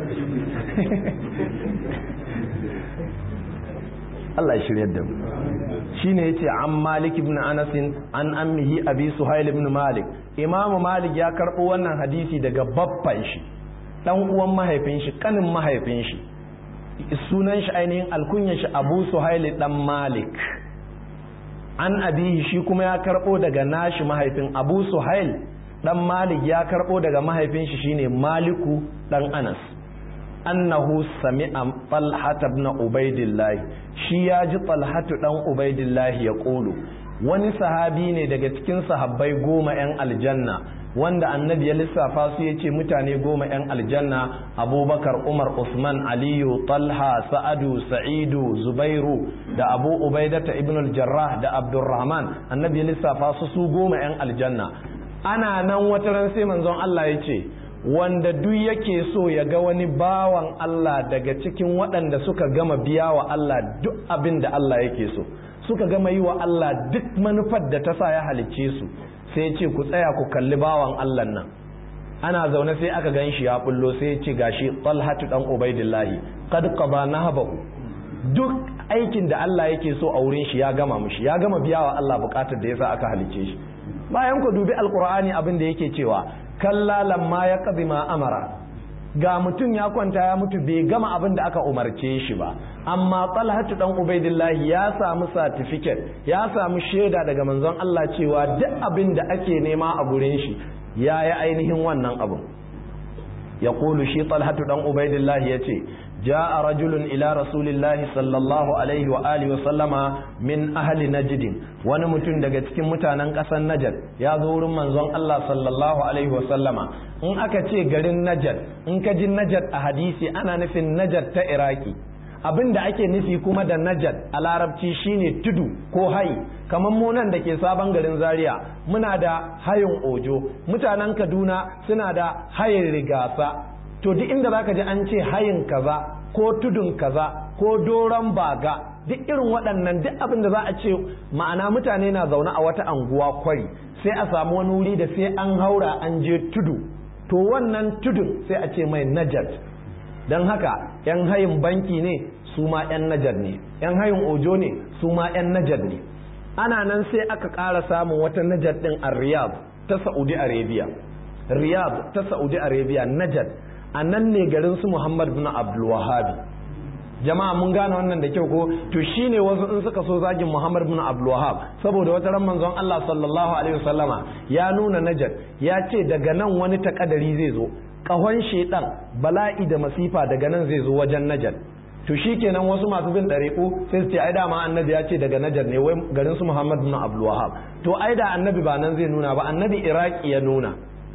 Allah ya shirya da mu shine yace an Malik ibn Anas an ammihi Abi Suhail ibn Malik Imam Malik ya karbo wannan hadisi daga babban shi dan uwan mahaifin shi kanin mahaifin shi sunan shi ainihin alkunyar shi Abu Suhail dan Malik an abihi shi kuma ya karbo daga nashi mahaifin Abu Suhail dan Malik ya karbo daga mahaifin shi shine Maliku dan Anas annahu sami'a Talha ibn Ubaidillah shi ya ji Talha dan Ubaidillah ya kulu wani sahabi ne daga cikin sahabbai goma yan aljanna wanda annabi ya lissafa su ya ce mutane goma yan aljanna abubakar umar usman aliyu talha sa'adu sa'idu zubairu da abu ubaidata ibn al-jarrah da abdurrahman annabi ya lissafa su su goma yan aljanna ana nan wata ran sai manzon Allah ya ce wanda duk yake so ya ga wani bawan Allah daga cikin waɗanda suka gama biya wa Allah duk abin da Allah yake so suka gama yi wa Allah duk manufar da ta sa ya halicce su sai ce ku tsaya ku kalli bawan Allah nan ana zaune sai aka gan shi ya bullo sai ce gashi talhatu dan ubaidillahi qad qada nahbahu duk aikin da Allah yake so a wurin shi ya gama mushi ya gama biya wa Allah bukatar da yasa aka halicce shi bayan ku dubi alqur'ani abin da yake cewa kalla lamma ya qadi ma amara ga mutum ya kwanta ya mutu bai gama abin da aka umarce shi ba amma talhatu dan ubaidillahi ya samu certificate ya samu shaida daga manzon Allah cewa duk abin da ake nema a gurin shi ya yi ainihin wannan abin ya kulu shi talhatu dan ubaidillahi ya ce جاء رجل إلى رسول الله صلى الله عليه وآله وسلم من أهل نجد ونمتن daga cikin mutanen ƙasar Najd ya zo wurin manzon Allah sallallahu alaihi wa sallama in aka ce garin Najd in ka ji Najd a hadisi ana nufin Najd ta Iraki abin da ake nufi kuma da Najd a larabci shine tudu ko hayi kamar mu nan da ke sabon garin Zaria muna da hayin Ojo mutanen Kaduna suna da hayin Rigasa to duk inda zaka ji an ce hayin kaza ko tudun kaza ko doron baga duk irin waɗannan duk abin da za a ce ma'ana mutane na zaune a wata anguwa kwari sai a samu wani wuri da sai an haura an je tudu to wannan tudun sai a ce mai najat don haka yan hayin banki ne su ma yan najat ne yan hayin ojo ne su ma yan najat ne ana nan sai aka ƙara samun wata najat ɗin a riyadh ta saudi arabia riyadh ta saudi arabia najat a nan ne garin su Muhammad bin Abdul Wahhabi jama'a mun gane wannan da kyau ko to shine wasu in suka so zagin Muhammad bin Abdul Wahhab saboda wata ran manzon Allah sallallahu alaihi wasallama ya nuna Najd ya ce daga nan wani takadari zai zo kahon shedan bala'i da masifa daga nan zai zo wajen Najd to shikenan wasu masu bin ɗariƙu sai su ce ai dama annabi ya ce daga Najd ne wai garin su Muhammad bin Abdul Wahhab to ai da annabi ba nan zai nuna ba annabi Iraki ya nuna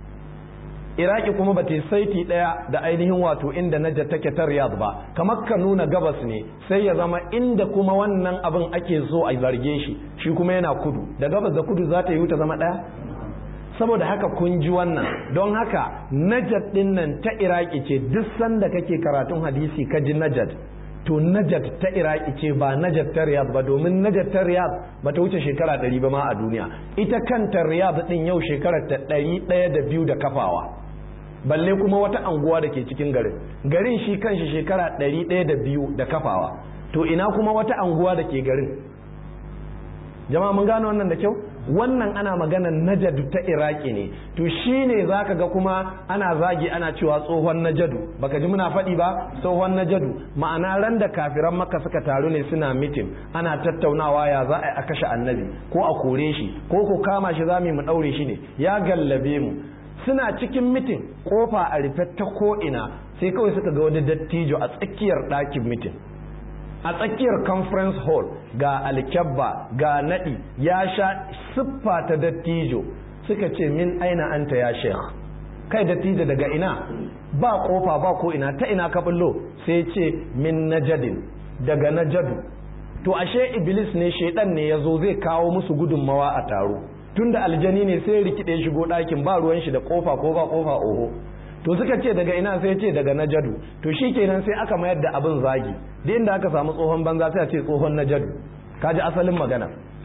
iraki kuma ba ta saiti ɗaya da ainihin wato inda najar take ta riyadh ba kamar ka nuna gabas ne sai ya zama inda kuma wannan abin ake so a zarge shi shi kuma yana kudu da gabas da kudu za ta yi ta zama ɗaya saboda haka kun ji wannan don haka najar ɗin nan ta iraki ce duk sanda kake karatun hadisi ka ji najar to najat ta iraki ce ba najat ta riyadh ba domin najat ta riyadh ba ta wuce shekara ɗari ba ma a duniya ita kanta riyadh ɗin yau shekarar ta ɗari ɗaya da biyu da kafawa balle kuma wata anguwa da ke cikin garin garin shi kanshi shekara ɗari ɗaya da biyu da kafawa to ina kuma wata anguwa da ke garin jama'a mun gano wannan da kyau wannan ana maganar najadu ta iraki ne to shine zaka ga kuma ana zagi ana cewa tsohon najadu baka ji muna faɗi ba tsohon najadu ma'ana ran da kafiran maka suka taru ne suna mitin ana tattaunawa ya za a kashe annabi ko a kore shi ko ko kama shi za mu ɗaure shi ne ya gallabe mu suna cikin mitin kofa a rufe ta ko'ina sai kawai suka ga wani dattijo a tsakiyar ɗakin mitin a tsakiyar conference hall ga alkyabba ga naɗi ya sha siffa ta dattijo suka ce min aina anta ya sheikh kai dattijo daga ina ba kofa ba ko ina ta ina ka bullo sai ce min najadin daga najadu to ashe iblis ne shaidan ne ya zo zai kawo musu gudunmawa a taro tunda aljani ne sai rikide shigo ɗakin ba ruwan shi da kofa ko ba kofa oho to suka ce daga ina sai ce daga najadu to shi kenan sai aka mayar da abin zagi da inda aka samu tsohon banza sai a ce tsohon najadu kaji asalin magana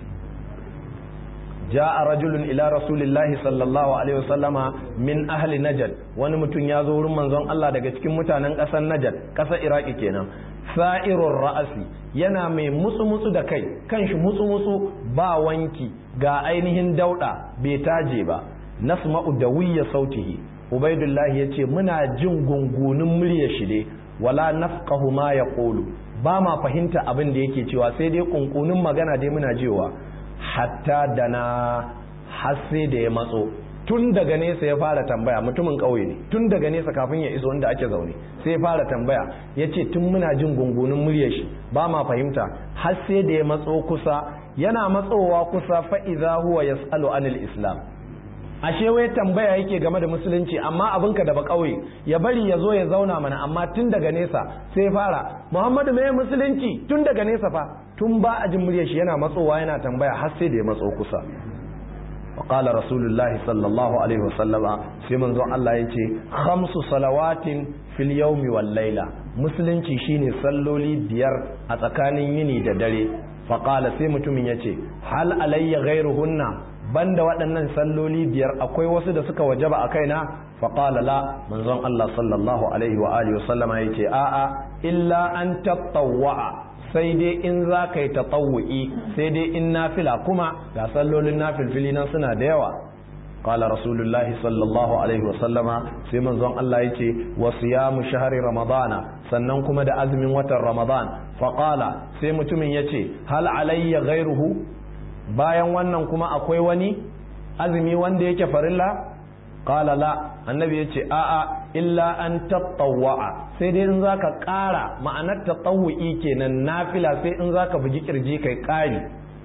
جاء رجل إلى رسول الله صلى الله عليه وسلم من أهل نجد wani mutum ya zo wurin manzon Allah daga cikin mutanen ƙasar Najd ƙasar Iraki kenan sa'irur ra'asi yana mai mutsu mutsu da kai kanshi mutsu mutsu ba wanki ga ainihin dauda bai taje ba nasma'u dawiyya sautihi ubaidullah yace muna jin gungunin muryar shi dai wala nafqahu ma yaqulu ba ma fahimta abin da yake cewa sai dai kunkunin magana dai muna jewa hatta da na har sai da ya matso tun daga nesa ya fara tambaya mutumin ƙauye ne tun daga nesa kafin ya iso inda ake zaune sai ya fara tambaya ya ce tun muna jin gungunin muryar shi ba ma fahimta har sai da ya matso kusa yana matsowa kusa fa'iza huwa yas'alu anil islam ashe wai tambaya yake game da musulunci amma abinka da ba ƙauye ya bari ya zo ya zauna mana amma tun daga nesa sai fara muhammadu mai musulunci tun daga nesa fa tun ba a jin muryar shi yana matsowa yana tambaya har sai da ya matso kusa وقال رسول الله صلى الله عليه وسلم sai manzon Allah yace khamsu salawatin fil yawmi wal layla musulunci shine salloli biyar a tsakanin yini da dare faqala sai mutumin yace hal alayya ghayruhunna banda waɗannan salloli biyar akwai wasu da suka wajaba a kaina faqala la manzon Allah sallallahu alaihi wa alihi wasallama yace a'a illa an tatawwa sai dai in za ka yi taɓawu'i sai dai in nafila kuma ga sallolin nafilfili nan suna da yawa qala rasulullahi sallallahu alaihi wasallama sai manzon Allah yace wa siyamu shahri ramadana sannan kuma da azumin watan ramadan fa qala sai mutumin yace hal alayya ghairuhu bayan wannan kuma akwai wani azumi wanda yake farilla qala la annabi yace a'a illa an tattawwa sai dai in zaka ƙara ma'anar tatawwi kenan nafila sai in zaka bugi kirji kai ƙari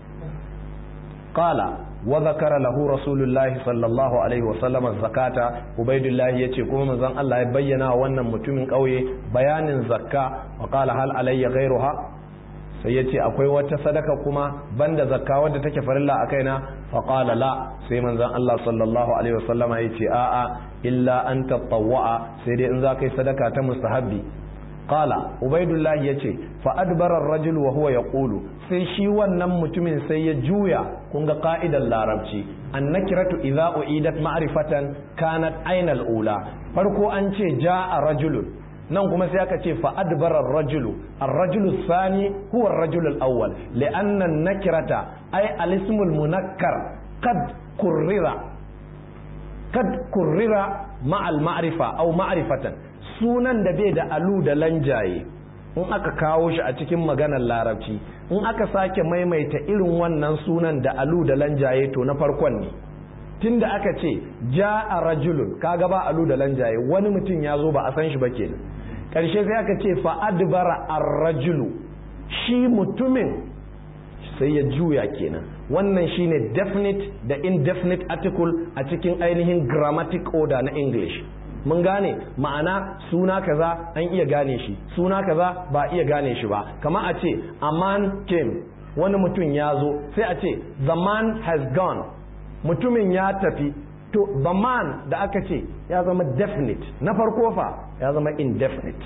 qala wa zakara lahu rasulullahi sallallahu alaihi wa sallam zakata ubaidullahi yace kuma manzon Allah ya bayyana wannan mutumin ƙauye bayanin zakka wa qala hal alayya ghayruha sai ya ce akwai wata sadaka kuma banda zakka wadda take farilla a kaina faƙala la sai manzon Allah sallallahu alaihi wasallama ya ce a'a illa an tatawwa'a sai dai in za ka yi sadaka ta mustahabbi qala ubaidullah ya ce fa adbara ar-rajul wa huwa yaqulu sai shi wannan mutumin sai ya juya kun ga ka'idar larabci annakiratu idza uidat ma'rifatan kanat ainal ula farko an ce ja'a rajulun nan kuma sai aka ce fa'adbar ar-rajulu ar-rajulu sani huwa ar-rajulu al-awwal li'anna an-nakirata ay al-ismul munakkar qad kurrira kad kurrira ma'al ma'rifa aw ma'rifatan sunan da bai da alu da lanjaye in aka kawo shi a cikin maganar larabci in aka sake maimaita irin wannan sunan da alu da lanjaye to na farkon ne tunda aka ce ja'a rajulun kaga ba alu da lanjaye wani mutum ya zo ba a san shi ba kenan karshe sai aka ce fa adbara ar-rajulu shi mutumin sai ya juya kenan wannan shine definite da indefinite article a cikin ainihin grammatic order na english mun gane ma'ana suna kaza an iya gane shi suna kaza ba iya gane shi ba kama a ce a man came wani mutum ya zo sai a ce the man has gone mutumin ya tafi to the man da aka ce ya zama definite na farko fa ya zama indefinite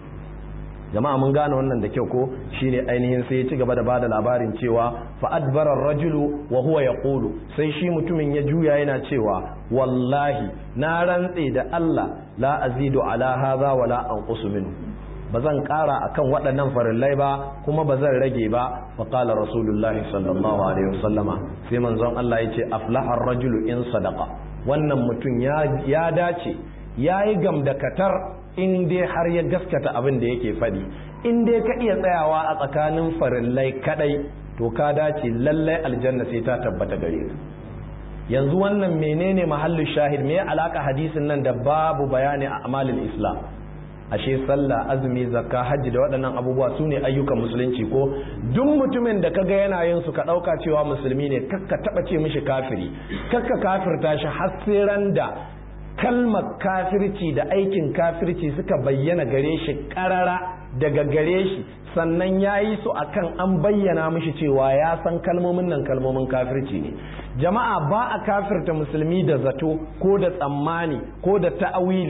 jama'a mun gane wannan da kyau ko shine ainihin sai ya ci gaba da bada labarin cewa fa adbara rajulu wa huwa yaqulu sai shi mutumin ya juya yana cewa wallahi na rantse da Allah la azidu ala hadha wala anqusu minhu bazan kara akan waɗannan farillai ba kuma bazan rage ba fa qala rasulullahi sallallahu alaihi wasallama sai manzon Allah yace aflaha ar-rajulu in sadaqa wannan mutum ya dace yayi gamdakatar in dai har ya gaskata abin da yake faɗi in dai ka iya tsayawa a tsakanin farillai kadai to ka dace lallai aljanna sai ta tabbata gare ka yanzu wannan menene mahallin shahid me alaka hadisin nan da babu bayani a amalin islam ashe sallah azumi zakka hajji da waɗannan abubuwa su ne ayyukan musulunci ko duk mutumin da kaga yana yin su ka ɗauka cewa musulmi ne kakka taɓa ce mishi kafiri kakka kafirta shi har sai ran da kalmar kafirci da aikin kafirci suka bayyana gare shi karara daga gare shi sannan ya yi su akan an bayyana mishi cewa ya san kalmomin nan kalmomin kafirci ne jama'a ba a kafirta musulmi da zato ko da tsammani ko da ta'awili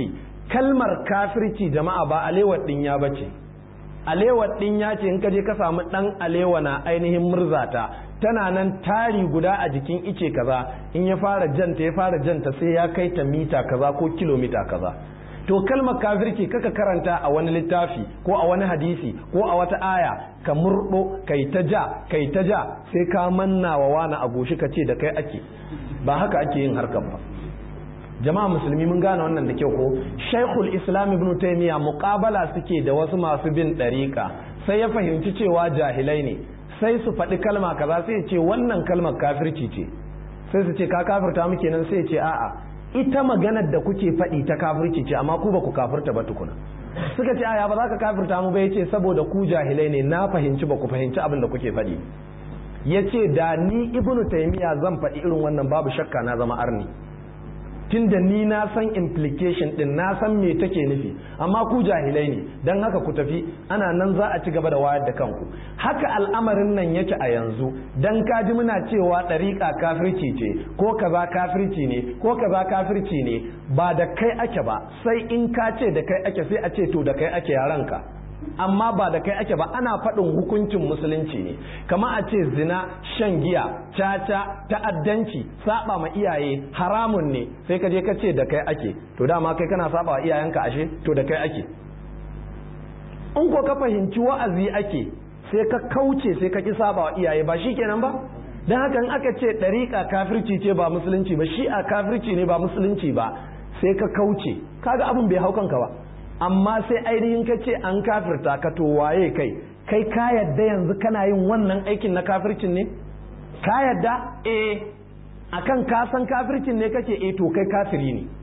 kalmar kafirci jama'a ba alewar dinya ba ce alewar dinya ce in ka je ka samu dan alewa na ainihin murzata tana nan tari guda a jikin ice kaza in ya fara janta ya fara janta sai ya kai ta mita kaza ko kilomita kaza to kalmar kafirci kaka karanta a wani littafi ko a wani hadisi ko a wata aya ka murdo kai ta ja kai ta ja sai ka manna wa wani a goshi ka ce da kai ake ba haka ake yin harkar ba jama'a musulmi mun gane wannan da kyau ko shaikhul islam ibn taymiya muqabala suke da wasu masu bin dariqa sai ya fahimci cewa jahilai ne sai su faɗi kalma kaza sai ya ce wannan kalmar kafirci ce sai su ce ka kafirta muke nan sai ya ce a'a ita maganar da kuke faɗi ta kafirci ce amma ku ba ku kafirta ba tukuna suka ce aya ba za ka kafirta mu ba yace saboda ku jahilai ne na fahimci ba ku fahimci abin da kuke faɗi yace da ni ibnu taymiya zan faɗi irin wannan babu shakka na zama arni tunda ni na san implication din na san me take nufi amma ku jahilai ne dan haka ku tafi ana nan za a ci gaba da wayar da kanku haka al'amarin nan yake a yanzu dan kaji muna cewa ɗariƙa kafirci ce ko kaza kafirci ne ko kaza kafirci ne ba da kai ake ba sai in ka ce da kai ake sai a ce to da kai ake yaranka amma ba da kai ake ba ana faɗin hukuncin musulunci ne kama a ce zina shan giya caca ta'addanci saba ma iyaye haramun ne sai ka je ka ce da kai ake to dama kai kana saba wa iyayenka ashe to da kai ake in ko ka fahimci wa'azi ake sai ka kauce sai ka ki saba wa iyaye ba shikenan ba dan haka in aka ce ɗariƙa kafirci ce ba musulunci ba shi'a kafirci ne ba musulunci ba sai ka kauce kaga abin bai hau kanka ba amma sai ainihin ka ce an kafirta ka to waye kai kai ka yadda yanzu kana yin wannan aikin na kafircin ne ka yadda eh akan ka san kafircin ne kake eh to kai kafiri ne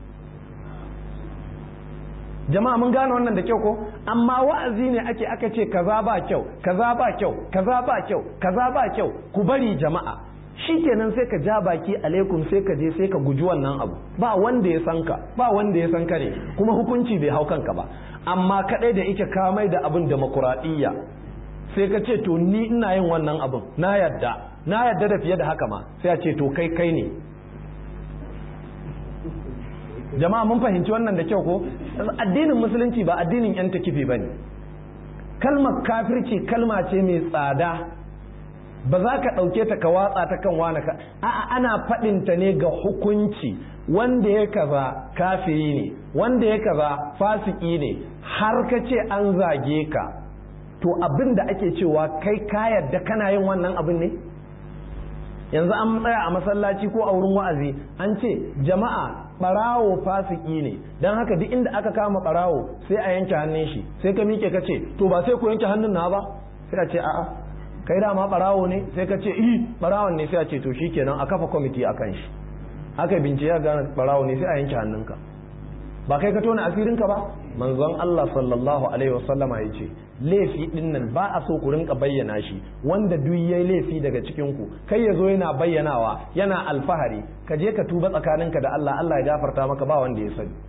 jama'a mun gane wannan da kyau ko amma wa'azi ne ake aka ce kaza ba kyau kaza ba kyau kaza ba kyau kaza ba kyau ku bari jama'a shikenan sai ka ja baki alaikum sai ka je sai ka guji wannan abu ba wanda ya san ka ba wanda ya san ka ne kuma hukunci bai hau kanka ba amma kadai da ike ka mai da abin demokuraɗiyya sai ka ce to ni ina yin wannan abin na yadda na yadda da fiye da haka ma sai a ce to kai kai ne jama'a mun fahimci wannan da kyau ko addinin musulunci ba addinin yan takifi bane kalmar kafirci kalma ce mai tsada ba za ka ɗauke ta ka watsa ta kan wani ka a'a ana faɗinta ne ga hukunci wanda ya kaza kafiri ne wanda ya kaza fasiki ne har ka ce an zage ka to abin da ake cewa kai ka yarda kana yin wannan abin ne yanzu an tsaya a masallaci ko a wurin wa'azi an ce jama'a barawo fasiki ne don haka duk inda aka kama barawo sai a yanke hannun shi sai ka miƙe ka ce to ba sai ku yanke hannun na ba sai a ce a'a kai dama barawo ne sai ka ce i barawon ne sai a ce to shikenan a kafa kwamiti a kan shi aka bincike gane barawo ne sai a yanke hannunka ba kai ka tona asirinka ba manzon Allah sallallahu alaihi wasallama ya ce laifi din nan ba a so ku rinka bayyana shi wanda duk yayi laifi daga cikin ku kai yazo yana bayyanawa yana alfahari ka je ka tuba tsakaninka da Allah Allah ya gafarta maka ba wanda ya sani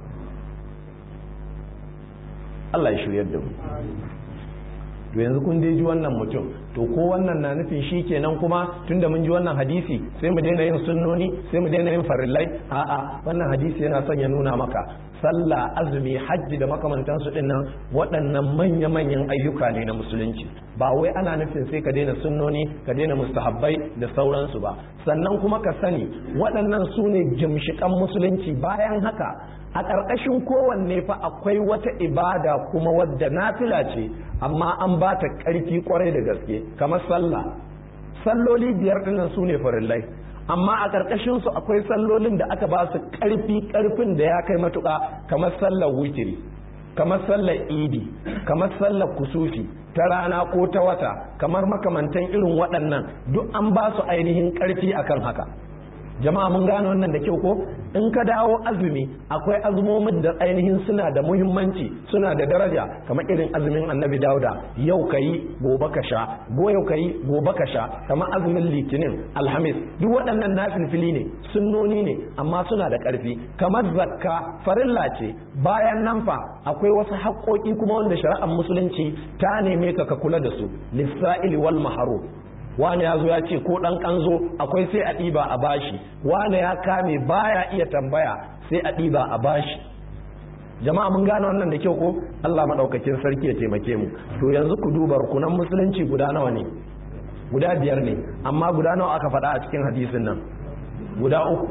Allah ya shiryar da mu to yanzu kun dai ji wannan mutum to ko wannan na nufin shi kenan kuma tunda mun ji wannan hadisi sai mu daina yin sunnoni sai mu daina yin farillai a'a wannan hadisi yana son ya nuna maka sallah azumi hajji da makamantansu din nan waɗannan manya-manyan ayyuka ne na musulunci ba wai ana nufin sai ka daina sunnoni ka daina mustahabbai da sauransu ba sannan kuma ka sani waɗannan su ne gimshiƙan musulunci bayan haka a ƙarƙashin kowanne fa akwai wata ibada kuma wadda nafila ce amma an ba ta ƙarfi ƙwarai da gaske kamar sallah salloli biyar ɗinnan su ne farillai amma a ƙarƙashin su akwai sallolin da aka ba su ƙarfi ƙarfin da ya kai matuƙa kamar sallar witiri kamar sallar idi kamar sallar kusufi ta rana ko ta wata kamar makamantan irin waɗannan duk an ba su ainihin ƙarfi akan haka jama'a mun gane wannan da kyau ko in ka dawo azumi akwai azumomin da ainihin suna da muhimmanci suna da daraja kamar irin azumin annabi dauda yau ka yi gobe ka sha go yau ka yi gobe ka sha kamar azumin litinin alhamis duk waɗannan nafilfili ne sunnoni ne amma suna da ƙarfi kamar zakka farilla ce bayan nan fa akwai wasu haƙoƙi kuma wanda shari'ar musulunci ta neme ka ka kula da su lissa'ili wal maharu wani ya zo ya ce ko ɗan ƙanzo akwai sai a ɗiba a bashi wani ya kame baya iya tambaya sai a ɗiba a bashi jama'a mun gane wannan da kyau ko Allah madaukakin sarki ya taimake mu to yanzu ku duba rukunan musulunci guda nawa ne guda biyar ne amma guda nawa aka faɗa a cikin hadisin nan guda uku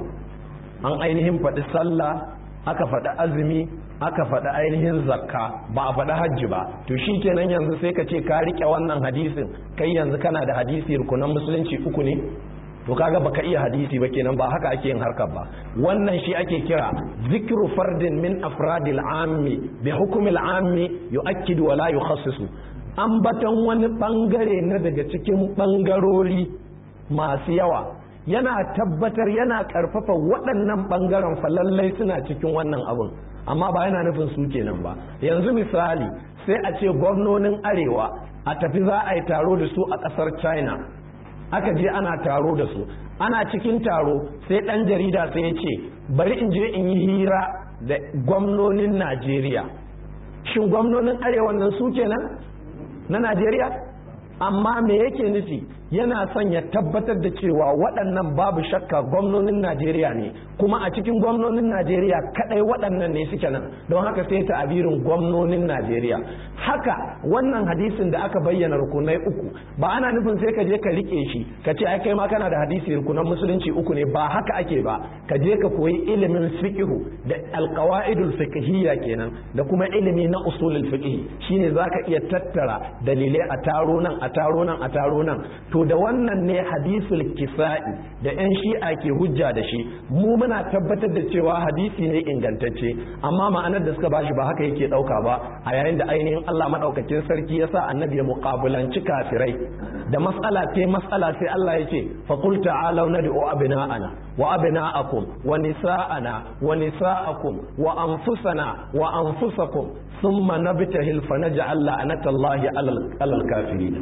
an ainihin faɗi sallah aka faɗi azumi aka faɗi ainihin zakka ba a faɗi hajji ba to shi kenan yanzu sai ka ce ka riƙe wannan hadisin kai yanzu kana da hadisi rukunan musulunci uku ne to kaga baka iya hadisi ba kenan ba haka ake yin harkar ba wannan shi ake kira zikru fardin min afradil ammi bi hukmil ammi yu'akkidu wa la yukhassisu ambaton wani bangare na daga cikin bangarori masu yawa yana tabbatar yana karfafa waɗannan bangaren falallai suna cikin wannan abun amma ba yana nufin su kenan ba yanzu misali sai a ce gwamnonin arewa a tafi za a yi taro da su a ƙasar china aka je ana taro da su ana cikin taro sai ɗan jarida sai ya ce bari in je in yi hira da gwamnonin najeriya shin gwamnonin arewa nan su kenan na najeriya amma me yake nufi yana son ya tabbatar da cewa waɗannan babu shakka gwamnonin Najeriya ne kuma a cikin gwamnonin Najeriya kadai waɗannan ne suke nan don haka sai ta abirin gwamnonin Najeriya haka wannan hadisin da aka bayyana rukunai uku ba ana nufin sai ka je ka rike shi ka ce ai kai ma kana da hadisi rukunan musulunci uku ne ba haka ake ba ka je ka koyi ilimin fiqhu da alqawaidul fiqhiyya kenan da kuma ilimi na usulul fiqh shine zaka iya tattara dalilai a taro nan a taro nan a taro nan to da wannan ne hadisul kisa'i da yan shi'a ke hujja da shi mu muna tabbatar da cewa hadisi ne ingantacce amma ma'anar da suka bashi ba haka yake dauka ba a yayin da ainihin Allah madaukakin sarki ya sa annabi ya muqabalanci kafirai da mas'ala ce mas'ala sai Allah ya ce fa qul ta'alu nad'u abna'ana wa abna'akum wa nisa'ana wa nisa'akum wa anfusana wa anfusakum thumma nabtahil fa naj'al la'natallahi 'alal kafirin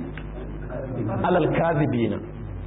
alal kazibina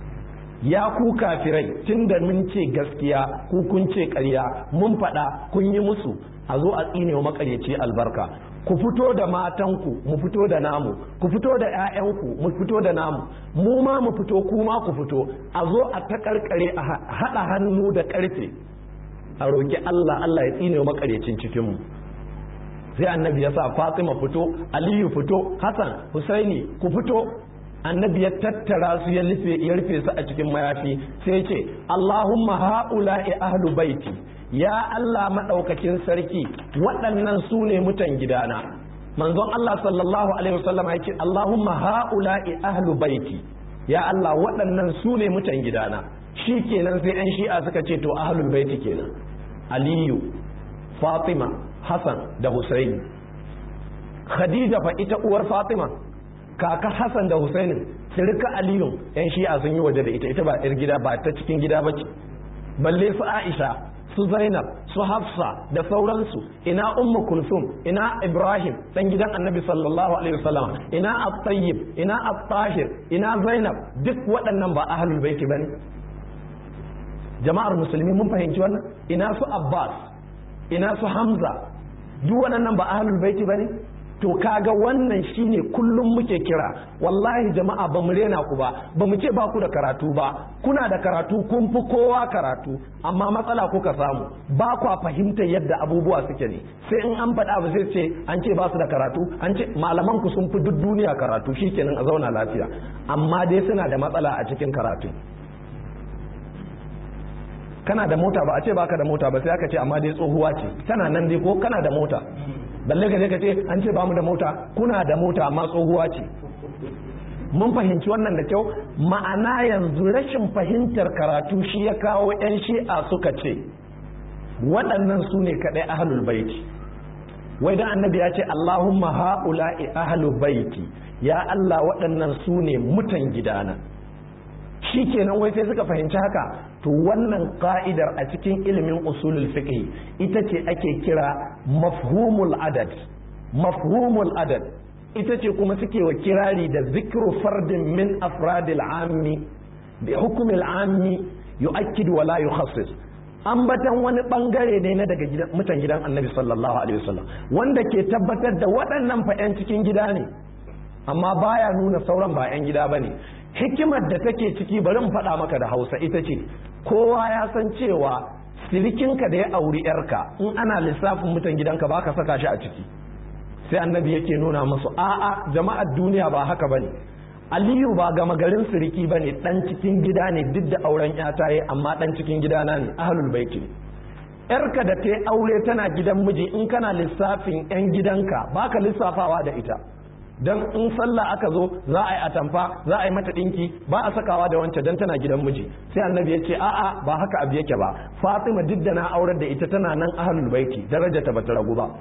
ya ku kafirai tunda mun ce gaskiya ku kun ce ƙarya mun faɗa kun yi musu a zo a tsine wa makaryaci albarka ku fito da matanku mu fito da namu ku fito da 'ya'yanku mu fito da namu mu ma mu fito ku ma ku fito a zo a ta karkare a haɗa hannu da ƙarfe a roƙi Allah Allah ya tsine wa makaryacin cikinmu sai annabi ya sa Fatima fito Aliyu fito Hassan Husaini ku fito annabi ya tattara su ya rufe ya rufe su a cikin mayafi sai ce Allahumma haula'i ahlu baiti ya Allah madaukakin sarki waɗannan su ne mutan gidana manzon Allah sallallahu alaihi wasallam ya ce Allahumma haula'i ahlu baiti ya Allah waɗannan su ne mutan gidana shi kenan sai yan shi'a suka ce to ahlul baiti kenan Aliyu Fatima Hassan da Husaini Khadija fa ita uwar Fatima kaka Hassan da Husainin sirka Aliyu yan shi'a sun yi waje da ita ita ba yar gida ba ta cikin gida bace balle su Aisha su Zainab su Hafsa da sauransu ina Ummu Kulsum ina Ibrahim dan gidan Annabi sallallahu alaihi wasallam ina At-Tayyib ina At-Tahir ina Zainab duk waɗannan ba ahlul baiti bane jama'ar musulmi mun fahimci wannan ina su Abbas ina su Hamza duk waɗannan ba ahlul baiti bane to kaga wannan shine kullum muke kira wallahi jama'a ba mu rena ku ba ba mu ce ba ku da karatu ba kuna da karatu kun fi kowa karatu amma matsala kuka samu ba kwa fahimtar yadda abubuwa suke ne sai in an faɗa ba sai ce an ce ba su da karatu an ce malaman ku sun fi duk duniya karatu shikenan a zauna lafiya amma dai suna da matsala a cikin karatu kana da mota ba a ce baka da mota ba sai aka ce amma dai tsohuwa ce tana nan dai ko kana da mota balle ka je ka ce an ce bamu da mota kuna da mota amma tsohuwa ce mun fahimci wannan da kyau ma'ana yanzu rashin fahimtar karatu shi ya kawo 'yan shi'a suka ce waɗannan su ne kaɗai ahlul baiti wai dan annabi ya ce allahumma ha'ula'i ahlul baiti ya allah waɗannan su ne mutan gidana shi kenan wai sai suka fahimci haka to wannan ka'idar a cikin ilimin usulul fiqh ita ce ake kira mafhumul adad mafhumul adad ita ce kuma suke wa kirari da zikru fardin min afradil ammi bi hukmil ammi yu'akkid wa la yukhassis ambatan wani bangare ne na daga mutan gidan annabi sallallahu alaihi wasallam wanda ke tabbatar da waɗannan fa 'yan cikin gida ne amma baya nuna sauran ba 'yan gida bane hikimar da take ciki bari mu faɗa maka da hausa ita ce kowa ya san cewa sirikinka da ya auri yarka in ana lissafin mutan gidanka ba ka saka shi a ciki sai annabi yake nuna musu a'a jama'ar duniya ba haka bane aliyu ba gama garin siriki bane dan cikin gida ne duk da auren yata yi amma dan cikin gidana ne ahlul baiti yarka da ta aure tana gidan miji in kana lissafin yan gidanka baka lissafawa da ita dan in sallah aka zo za a yi atamfa za a yi mata dinki ba a sakawa da wancan dan tana gidan miji sai annabi ya ce a'a ba haka abu yake ba fatima duk da na aurar da ita tana nan ahlul baiti daraja ta bata ragu ba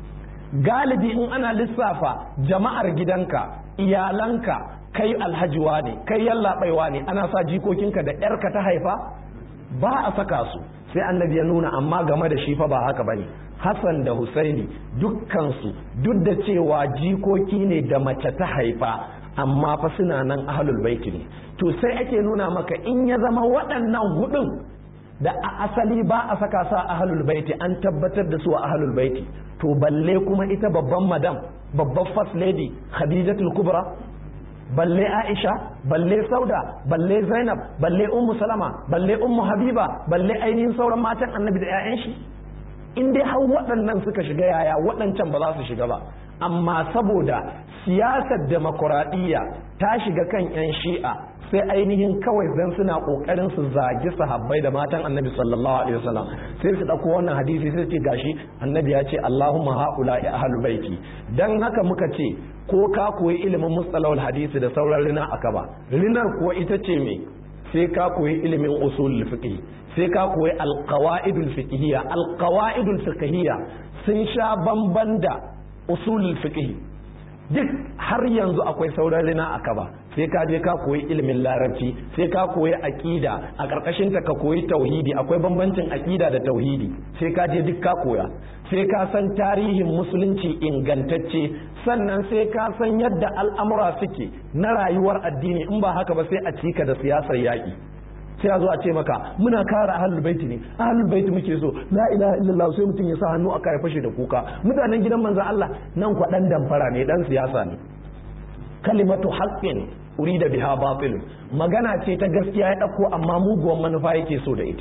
galibi in ana lissafa jama'ar gidanka iyalanka kai alhajiwa ne kai yallaɓaiwa ne ana sa jikokinka da yarka ta haifa ba a saka su sai annabi ya nuna amma game da shi fa ba haka bane Hassan da Husaini dukkansu duk da cewa jikoki ne da mace ta haifa amma fa suna nan ahlul baiti ne to sai ake nuna maka in ya zama waɗannan hudun da a asali ba a saka sa ahlul baiti an tabbatar da su a ahlul baiti to balle kuma ita babban madam babban first lady khadijatul kubra balle aisha balle sauda balle zainab balle ummu salama balle ummu habiba balle ainihin sauran matan annabi da 'ya'yan shi in dai har waɗannan suka shiga yaya waɗancan ba za su shiga ba amma saboda siyasar demokuraɗiyya ta shiga kan 'yan shi'a sai ainihin kawai zan suna ƙoƙarin su zagi sahabbai da matan annabi sallallahu alaihi wasallam sai su ɗauko wannan hadisi sai ce gashi annabi ya ce allahumma haula ya ahlul baiti dan haka muka ce ko ka koyi ilimin mustalahul hadisi da sauran rina aka ba rinar kuwa ita ce me sai ka koyi ilimin usul fiqh sai ka koyi alqawaidul fiqhiyya alqawaidul fiqhiyya sun sha bamban da usulul fiqh duk har yanzu akwai sauran rina a kaba sai ka je ka koyi ilimin larabci sai ka koyi aqida a karkashin ta ka koyi tauhidi akwai bambancin aqida da tauhidi sai ka je duk ka koya sai ka san tarihin musulunci ingantacce sannan sai ka san yadda al'amura suke na rayuwar addini in ba haka ba sai a cika da siyasar yaƙi sai a zo a ce maka muna kare ahlul baiti ne ahlul baiti muke so la ilaha illallah sai mutum ya sa hannu aka ya fashe da kuka mutanen gidan manzon Allah nan kwa dan damfara ne dan siyasa ne kalimatu haqqin urida biha batil magana ce ta gaskiya ya dauko amma muguwan manufa yake so da ita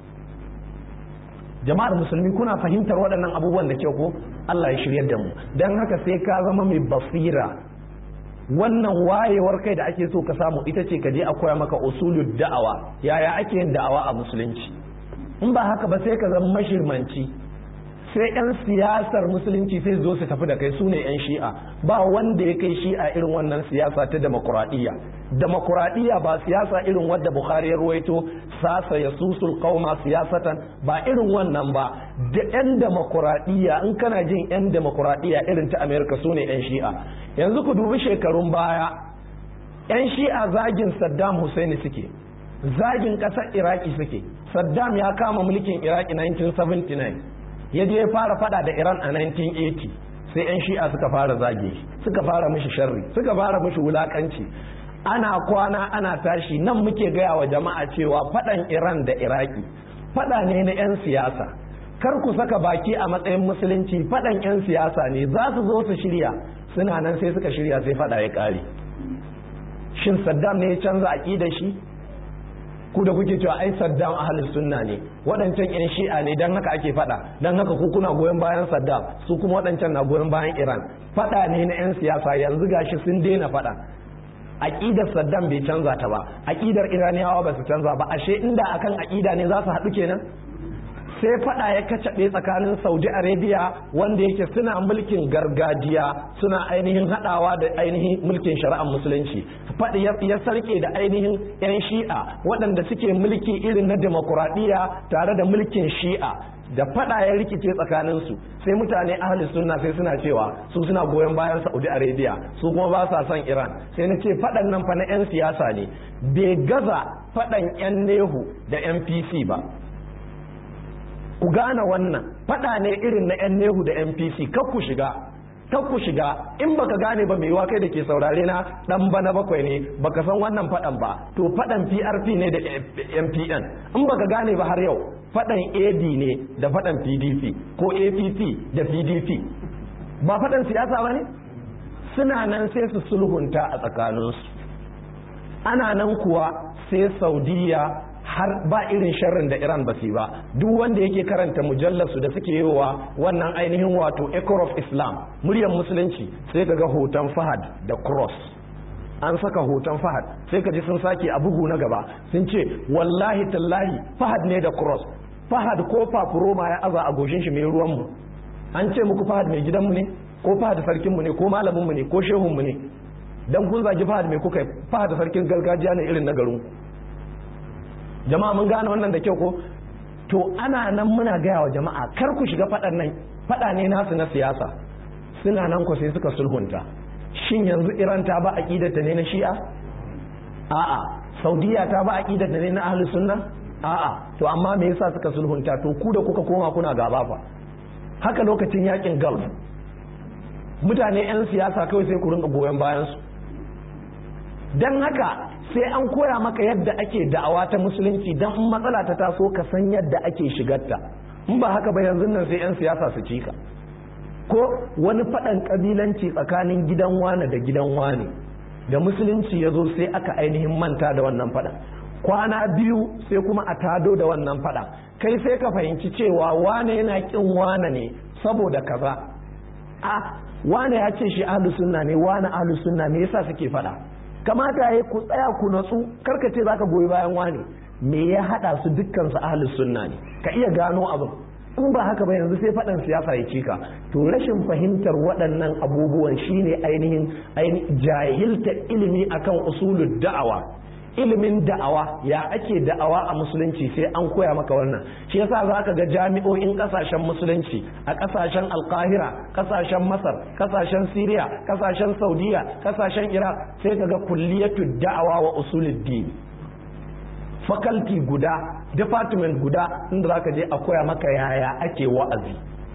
jama'ar musulmi kuna fahimtar waɗannan abubuwan da kyau ko Allah ya shiryar da mu dan haka sai ka zama mai basira wannan wayewar kai da ake so ka samu ita ce ka je a koya maka usulul da'awa yaya ake yin da'awa a musulunci in ba haka ba sai ka zama mashirmanci sai yan siyasar musulunci sai zo su tafi da kai su ne yan shi'a ba wanda ya kai shi'a irin wannan siyasa ta demokuraɗiyya demokuraɗiyya ba siyasa irin wadda bukhari ya ruwaito sasa ya susul qauma siyasatan ba irin wannan ba da yan demokuraɗiyya in kana jin yan demokuraɗiyya irin ta amerika su ne yan shi'a yanzu ku dubi shekarun baya yan shi'a zagin saddam hussein suke zagin ƙasar iraki suke saddam ya kama mulkin iraki 1979 ya je ya fara fada da Iran a 1980 sai 'yan shi'a suka fara zage suka fara mishi sharri suka fara mishi wulakanci ana kwana ana tashi nan muke gaya wa jama'a cewa fadan Iran da Iraki fada ne na 'yan siyasa kar ku saka baki a matsayin musulunci fadan 'yan siyasa ne za su zo su shirya suna nan sai suka shirya sai fada ya kare shin Saddam ne ya canza aƙidar shi ku da kuke cewa ai Saddam ahlus sunna ne waɗancan yan shi'a ne dan haka ake faɗa dan haka ku kuna goyon bayan Saddam su kuma waɗancan na goyon bayan Iran faɗa ne na yan siyasa yanzu gashi sun daina faɗa aqidar Saddam bai canza ta ba aqidar Iraniyawa ba su canza ba ashe inda akan aqida ne za su haɗu kenan sai fada ya kacaɓe tsakanin saudi arabia wanda yake suna mulkin gargajiya suna ainihin haɗawa da ainihin mulkin shari'ar musulunci faɗi ya sarke da ainihin 'yan shi'a waɗanda suke mulki irin na demokuraɗiyya tare da mulkin shi'a da fada ya rikice tsakaninsu sai mutane ahli sunna sai suna cewa su suna goyon bayan saudi arabia su kuma ba sa son iran sai na ce faɗan nan fa na 'yan siyasa ne bai gaza faɗan 'yan nehu da 'yan pc ba ku gane wannan fada ne irin na yan nehu da npc kar ku shiga kar ku shiga in baka gane ba mai kai da ke saurare na dan bana bakwai ne baka san wannan fadan ba to fadan prp ne da mpn in baka gane ba har yau fadan ad ne da fadan pdp ko app da pdp ba fadan siyasa ba ne suna nan sai su sulhunta a tsakaninsu ana nan kuwa sai saudiya har ba irin sharrin da Iran ba su ba duk wanda yake karanta mujallarsu da suke yi wa wannan ainihin wato Echo of Islam muryar musulunci sai ka ga hoton Fahad da cross an saka hoton Fahad sai ka ji sun sake a bugu na gaba sun ce wallahi tallahi Fahad ne da cross Fahad ko fafuroma ya aza a goshin shi mai ruwan mu an ce muku Fahad mai gidanmu ne ko Fahad sarkin mu ne ko malamin mu ne ko shehun mu ne dan kun zagi Fahad mai kuka Fahad sarkin gargajiya ne irin na garin ku jama'a mun gane wannan da kyau ko to ana nan muna gaya wa jama'a kar ku shiga faɗan nan faɗa ne nasu na siyasa suna nan ku sai suka sulhunta shin yanzu iran ta ba aqidata ne na shi'a a'a saudiya ta ba aqidata ne na ahlus sunna a'a to amma me yasa suka sulhunta to ku da kuka koma kuna gaba fa haka lokacin yakin gulf mutane 'yan siyasa kawai sai ku rinka goyon bayan su dan haka sai an koya maka yadda ake da'awa ta musulunci don in matsala ta taso ka san yadda ake shigarta in ba haka ba yanzu nan sai 'yan siyasa su ci ka ko wani faɗan ƙabilanci tsakanin gidan wane da gidan wane da musulunci ya zo sai aka ainihin manta da wannan faɗan kwana biyu sai kuma a tado da wannan faɗan kai sai ka fahimci cewa wane yana ƙin wane ne saboda kaza a wane ya ce shi ahlus sunna ne wane ahlus sunna me yasa suke faɗa kamata ya ku tsaya ku natsu karkace zaka goyi bayan wani me ya hada su dukkan su ahlus sunna ne ka iya gano abin in ba haka ba yanzu sai faɗan siyasa ya cika to rashin fahimtar waɗannan abubuwan shine ainihin jahilta ilimi akan usulul da'awa ilimin da'awa ya ake da'awa a musulunci sai an koya maka wannan shi yasa za ka ga jami'o'in kasashen musulunci a kasashen alkahira kasashen masar kasashen siriya kasashen saudiya kasashen iraq sai ka ga kulliyatu da'awa wa usuluddin faculty guda department guda inda za ka je a koya maka yaya ake wa'azi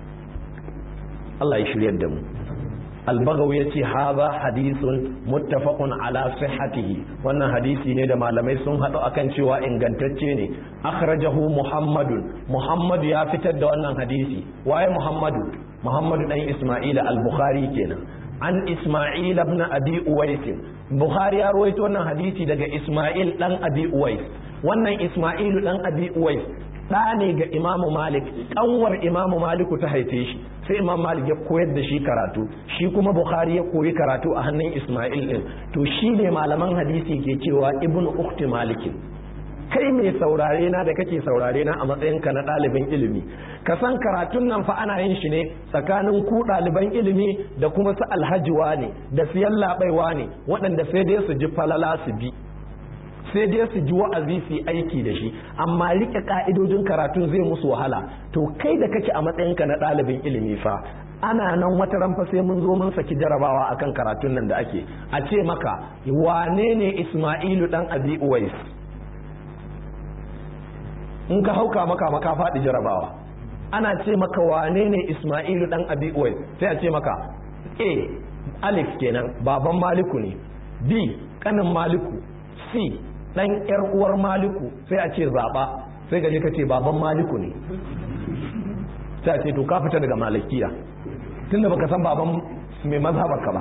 Allah ya shiryar da mu albagawi ya ce haza hadisun muttafaqun ala sihhatihi wannan hadisi ne da malamai sun haɗu akan cewa ingantacce ne akhrajahu muhammadun muhammadu ya fitar da wannan hadisi waye muhammadu muhammadu dan isma'ila al-bukhari kenan an isma'il ibn abi uwais bukhari ya rawaito wannan hadisi daga isma'il dan abi uwais wannan isma'ilu dan abi uwais ɗa ne ga imamu malik ƙanwar imamu maliku ta haife shi sai imam malik ya koyar da shi karatu shi kuma bukhari ya koyi karatu a hannun isma'il din to shi ne malaman hadisi ke cewa ibnu ukhti malikin kai mai saurare na da kake saurare na a matsayinka na ɗaliban ilimi ka san karatun nan fa ana yin shi ne tsakanin ku ɗaliban ilimi da kuma su alhajiwa ne da siyan laɓaiwa ne waɗanda sai dai su ji falala su bi sai dai su ji wa'azi su aiki da shi amma rike ka'idojin karatun zai musu wahala to kai da kake a matsayinka na ɗalibin ilimi fa ana nan wata ranfa sai mun zo mun saki jarabawa akan karatun nan da ake a ce maka wane ne isma'ilu dan abi uwais in ka hauka maka maka faɗi jarabawa ana ce maka wane ne isma'ilu dan abi uwais sai a ce maka a alif kenan baban maliku ne b kanin maliku c dan yar uwar maliku sai a ce zaba sai gaje ka ce baban maliku ne sai a ce to ka fita daga malikiya tunda baka san baban mai mazhabar ka ba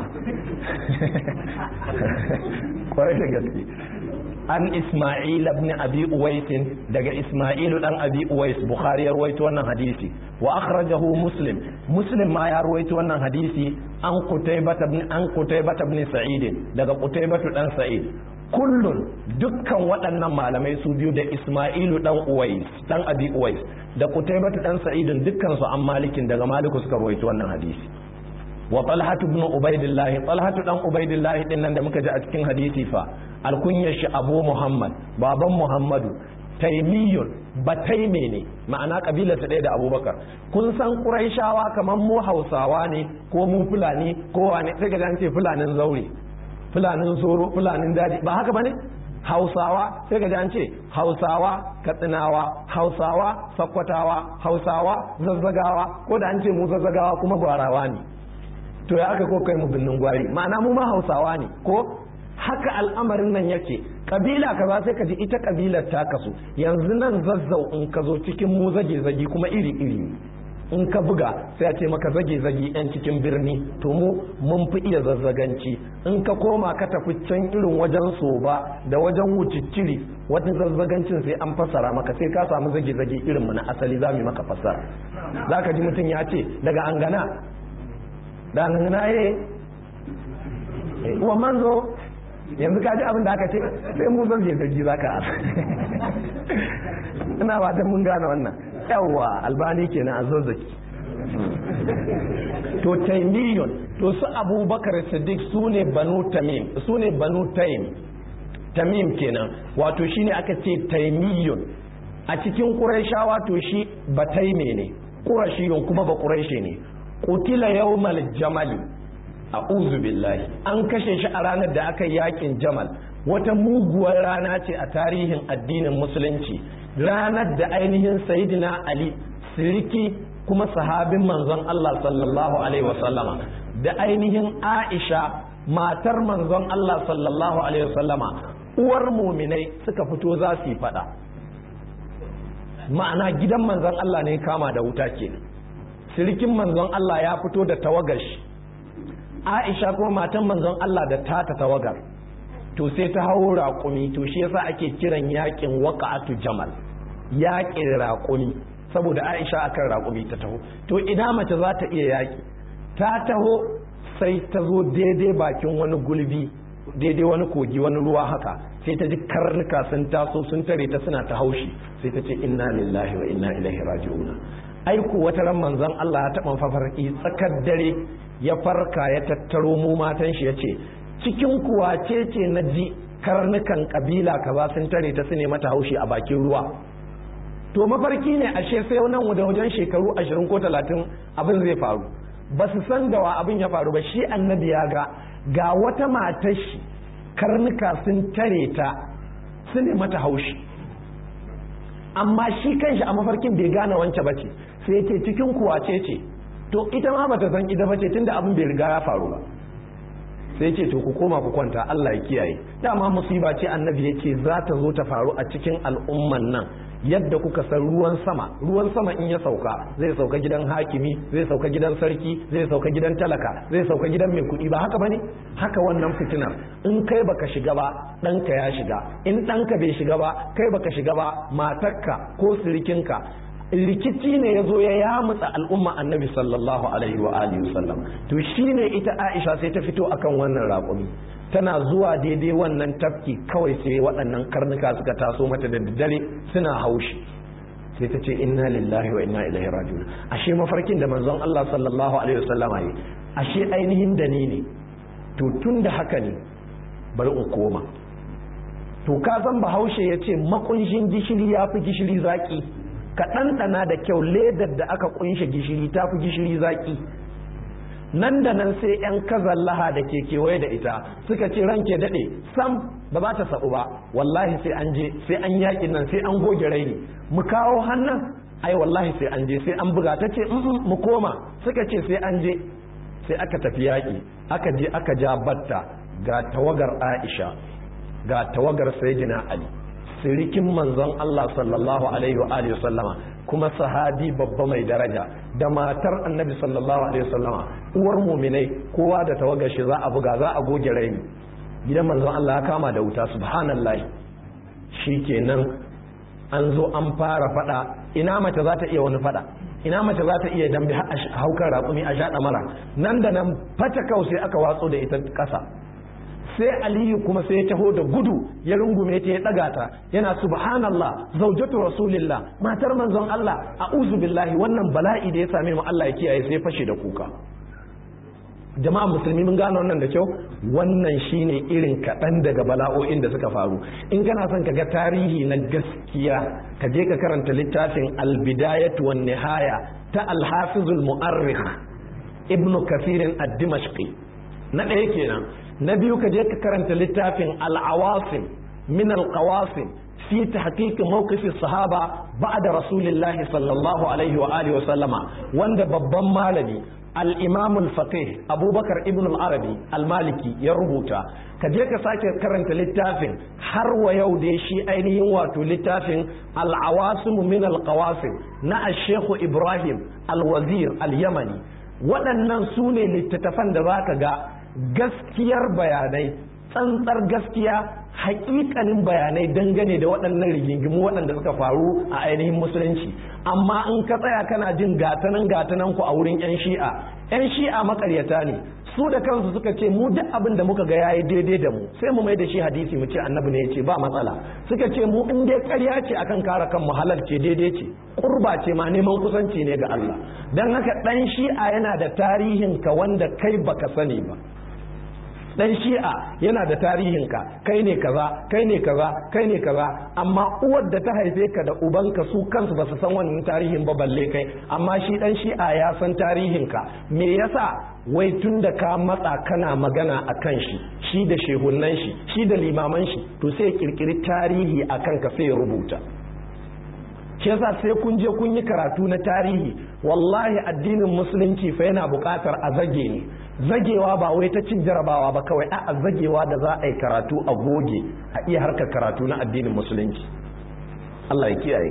kwarai da gaske an isma'il ibn abi uwais daga isma'il dan abi uwais bukhari ya rawaito wannan hadisi wa akhrajahu muslim muslim ma ya rawaito wannan hadisi an qutaybah ibn an qutaybah ibn sa'id daga qutaybah dan sa'id kullun dukkan waɗannan malamai su biyu da Ismailu dan Uwais dan Abi Uwais da Qutaybah dan Sa'id dukkan su an malikin daga Maliku suka rawaito wannan hadisi wa Talha ibn Ubaidillah Talha dan Ubaidillah din nan da muka ji a cikin hadisi fa alkunyar shi Abu Muhammad baban Muhammadu taimiyun bataime ne ma'ana kabilar ta ɗaya da abubakar kun san ƙuraishawa kamar mu hausawa ne ko mu fulani ko wane sai ga ce fulanin zaure fulanin soro fulanin daji ba haka bane hausawa sai ga an ce hausawa katsinawa hausawa sakkwatawa hausawa zazzagawa ko da an ce mu zazzagawa kuma gwarawa ne to ya aka ko kai mu binnin gwari ma'ana mu ma hausawa ne ko haka al'amarin nan yake kabila kaza sai ka ji ita kabilar ta kasu yanzu nan zazzau in ka zo cikin mu zage zage kuma iri iri in ka buga sai a ce maka zage zage yan cikin birni to mu mun fi iya zazzaganci in ka koma ka tafi can irin wajen soba da wajen wucicciri wata zazzagancin sai an fassara maka sai ka samu zage zage irin mu na asali za mu maka fassara za ka ji mutum ya ce daga angana da angana ye wa manzo yanzu ka ji abin da aka ce sai mu zage zage za ka ina ba mun gane wannan yawwa albani kenan a zazzaki to taimiyun to su abubakar siddiq su ne banu tamim su ne banu taim tamim kenan wato shine aka ce taimiyun a cikin ƙuraishawa to shi bataime ne ƙurashiyun kuma ba ƙuraishe ne kutila yawmal jamali a billahi an kashe shi a ranar da aka yakin jamal wata muguwar rana ce a tarihin addinin musulunci ranar da ainihin sayidina ali siriki kuma sahabin manzon Allah sallallahu alaihi wasallama da ainihin aisha matar manzon Allah sallallahu alaihi wasallama uwar muminai suka fito za su yi fada ma'ana gidan manzon Allah ne kama da wuta ke sirikin manzon Allah ya fito da tawagar shi aisha kuma matan manzon Allah da tata tawagar to sai ta hau raƙumi to shi yasa ake kiran yakin waqa'atu jamal yakin raƙumi saboda aisha akan raƙumi ta taho to idan mace za ta iya yaƙi ta taho sai ta zo daidai bakin wani gulbi daidai wani kogi wani ruwa haka sai ta ji karnuka sun taso sun tare ta suna ta haushi sai ta ce inna lillahi wa inna ilaihi raji'una aiku wata ran manzon Allah ya taɓa fafarki tsakar dare ya farka ya tattaro mu matan shi ya ce cikin kuwa ce ce na ji karnukan kabila kaza sun tare ta su ne mata haushi a bakin ruwa to mafarki ne ashe sai nan da wajen shekaru ashirin ko talatin abin zai faru ba su san da wa abin ya faru ba shi annabi ya ga ga wata matar shi karnuka sun tare ta su ne mata haushi amma shi kanshi a mafarkin bai gane wance ba ce sai ce cikin kuwa ce ce to ita ma bata san ita ba ce tunda abin bai riga ya faru ba sai ce to ku koma ku kwanta Allah ya kiyaye dama musiba ce annabi ya ce za ta zo ta faru a cikin al'umman nan yadda kuka san ruwan sama ruwan sama in ya sauka zai sauka gidan hakimi zai sauka gidan sarki zai sauka gidan talaka zai sauka gidan mai kuɗi ba haka bane haka wannan fitinar in kai baka shiga ba ɗanka ya shiga in ɗanka bai shiga ba kai baka shiga ba matarka ko sirikinka rikici ne ya zo ya yamutsa al'umma annabi sallallahu alaihi wa alihi wasallam to shine ita Aisha sai ta fito akan wannan raƙumi tana zuwa daidai wannan tafki kawai sai waɗannan karnuka suka taso mata da dare suna haushi sai ta ce inna lillahi wa inna ilaihi raji'un ashe mafarkin da manzon Allah sallallahu alaihi wasallam yi ashe ainihin da ni ne to tun da haka ne bari in koma to ka san bahaushe ya ce makunshin gishiri ya fi gishiri zaki ka ɗanɗana da kyau ledar da aka kunshe gishiri ta fi gishiri zaki nan da nan sai 'yan kazallaha da ke kewaye da ita suka ce ranke daɗe sam ba za ta saɓu ba wallahi sai an je sai an yaƙi nan sai an goge raini mu kawo hannun ai wallahi sai an je sai an buga ta ce mu koma suka ce sai an je sai aka tafi yaƙi aka je aka ja batta ga tawagar aisha ga tawagar sayyidina ali sirikin manzon Allah sallallahu alaihi wa alihi sallama kuma sahabi babba mai daraja da matar annabi sallallahu alaihi wasallama uwar muminai kowa da tawagar shi za a buga za a goge raini gidan manzon Allah ya kama da wuta subhanallahi shikenan an zo an fara fada ina mace za ta iya wani fada ina mace za ta iya dambe haukar raƙumi a shaɗa mara nan da nan fata kau sai aka watso da ita ƙasa sai aliyu kuma sai ya taho da gudu ya rungume ta ya daga ta yana subhanallah zaujatu rasulillah matar manzon Allah a'udhu billahi wannan bala'i da ya same mu Allah ya kiyaye sai fashe da kuka jama'a musulmi mun gane wannan da kyau wannan shine irin kaɗan daga bala'o'in da suka faru in kana son ka ga tarihi na gaskiya ka je ka karanta littafin albidayatu wan nihaya ta alhafizul mu'arrikh ibnu kathirin ad-dimashqi na ɗaya kenan na biyu ka je ka karanta littafin al'awasim min alqawasim fi tahqiq mawqif sahaba ba'da rasulillahi sallallahu alaihi wa alihi wa sallama wanda babban malami al-imam al-faqih abubakar ibn al-arabi al-maliki ya rubuta ka je ka sake karanta littafin har wa yau da shi ainihin wato littafin al-awasim min al-qawasim na al-sheikh ibrahim al-wazir al-yamani waɗannan su ne littattafan da za ka ga gaskiyar bayanai tsantsar gaskiya hakikanin bayanai dangane da waɗannan rigingimu waɗanda suka faru a ainihin musulunci amma in ka tsaya kana jin gatanan gatanan ku a wurin 'yan shi'a 'yan shi'a makaryata ne su da kansu suka ce mu duk abin da muka ga yayi daidai da mu sai mu mai da shi hadisi mu ce annabi ne ya ce ba matsala suka ce mu in dai ƙarya ce akan kare kan halal ce daidai ce kurba ce ma neman kusanci ne ga Allah dan haka dan shi'a yana da tarihin ka wanda kai baka sani ba dan shi'a yana da tarihinka kai ne kaza kai ne kaza kai ne kaza amma uwar da ta haife ka da ubanka su kansu ba su san wannan tarihin ba balle kai amma shi dan shi'a ya san tarihinka me yasa wai tun da ka matsa kana magana a kan shi shi da shehunan shi shi da limaman shi to sai kirkiri tarihi a kanka sai ya rubuta shi yasa sai kun je kun yi karatu na tarihi wallahi addinin musulunci fa yana buƙatar a zage ne zagewa ba wai ta cin jarabawa ba kawai a zagewa da za a yi karatu a goge a iya harkar karatu na addinin musulunci Allah ya kiyaye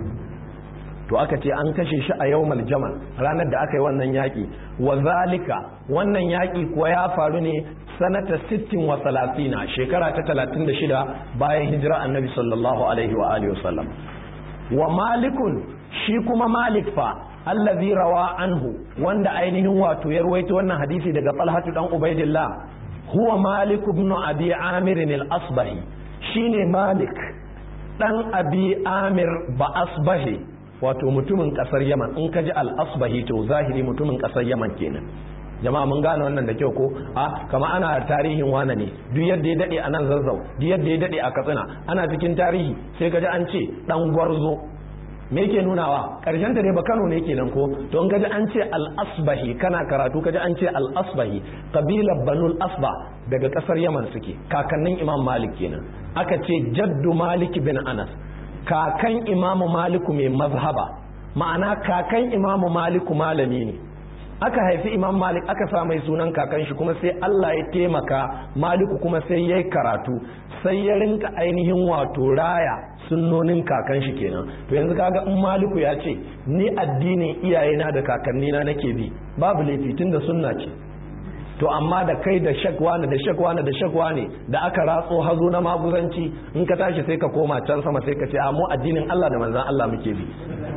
to aka ce an kashe shi a yawmal jamal ranar da aka yi wannan yaƙi wa zalika wannan yaƙi kuwa ya faru ne sanata 60 wa 30 shekara ta 36 bayan hijira annabi sallallahu alaihi wa alihi wasallam wa malikun shi kuma malik fa allazi rawa anhu wanda ainihin wato ya ruwaito wannan hadisi daga Talhatu dan Ubaidillah huwa Malik ibn Abi Amir al-Asbahi shine Malik dan Abi Amir ba Asbahi wato mutumin kasar Yaman in kaji al-Asbahi to zahiri mutumin kasar Yaman kenan jama'a mun gane wannan da kyau ko a kama ana tarihin wane ne duk yadda ya dade a nan zazzau duk yadda ya dade a katsina ana cikin tarihi sai kaji an ce dan gwarzo me yake nunawa karshen ta ne ba Kano ne kenan ko to in kaji an ce al-asbahi kana karatu kaji an ce al-asbahi kabilar banul asba daga kasar Yaman suke kakannin Imam Malik kenan aka ce jaddu Malik bin Anas kakan Imam Malik mai mazhaba ma'ana kakan Imam Malik malami ne aka haifi imam malik aka sa mai sunan kakan shi kuma sai Allah ya taimaka maliku kuma sai ya karatu sai ya rinka ainihin wato raya sunnonin kakan shi kenan to yanzu kaga in maliku ya ce ni addinin iyayena da kakannina nake bi babu laifi tun da sunna ce to amma da kai da shakwana da shakwana da shakwane da aka ratso hazo na maguzanci in ka tashi sai ka koma can sama sai ka ce a mu addinin Allah da manzon Allah muke bi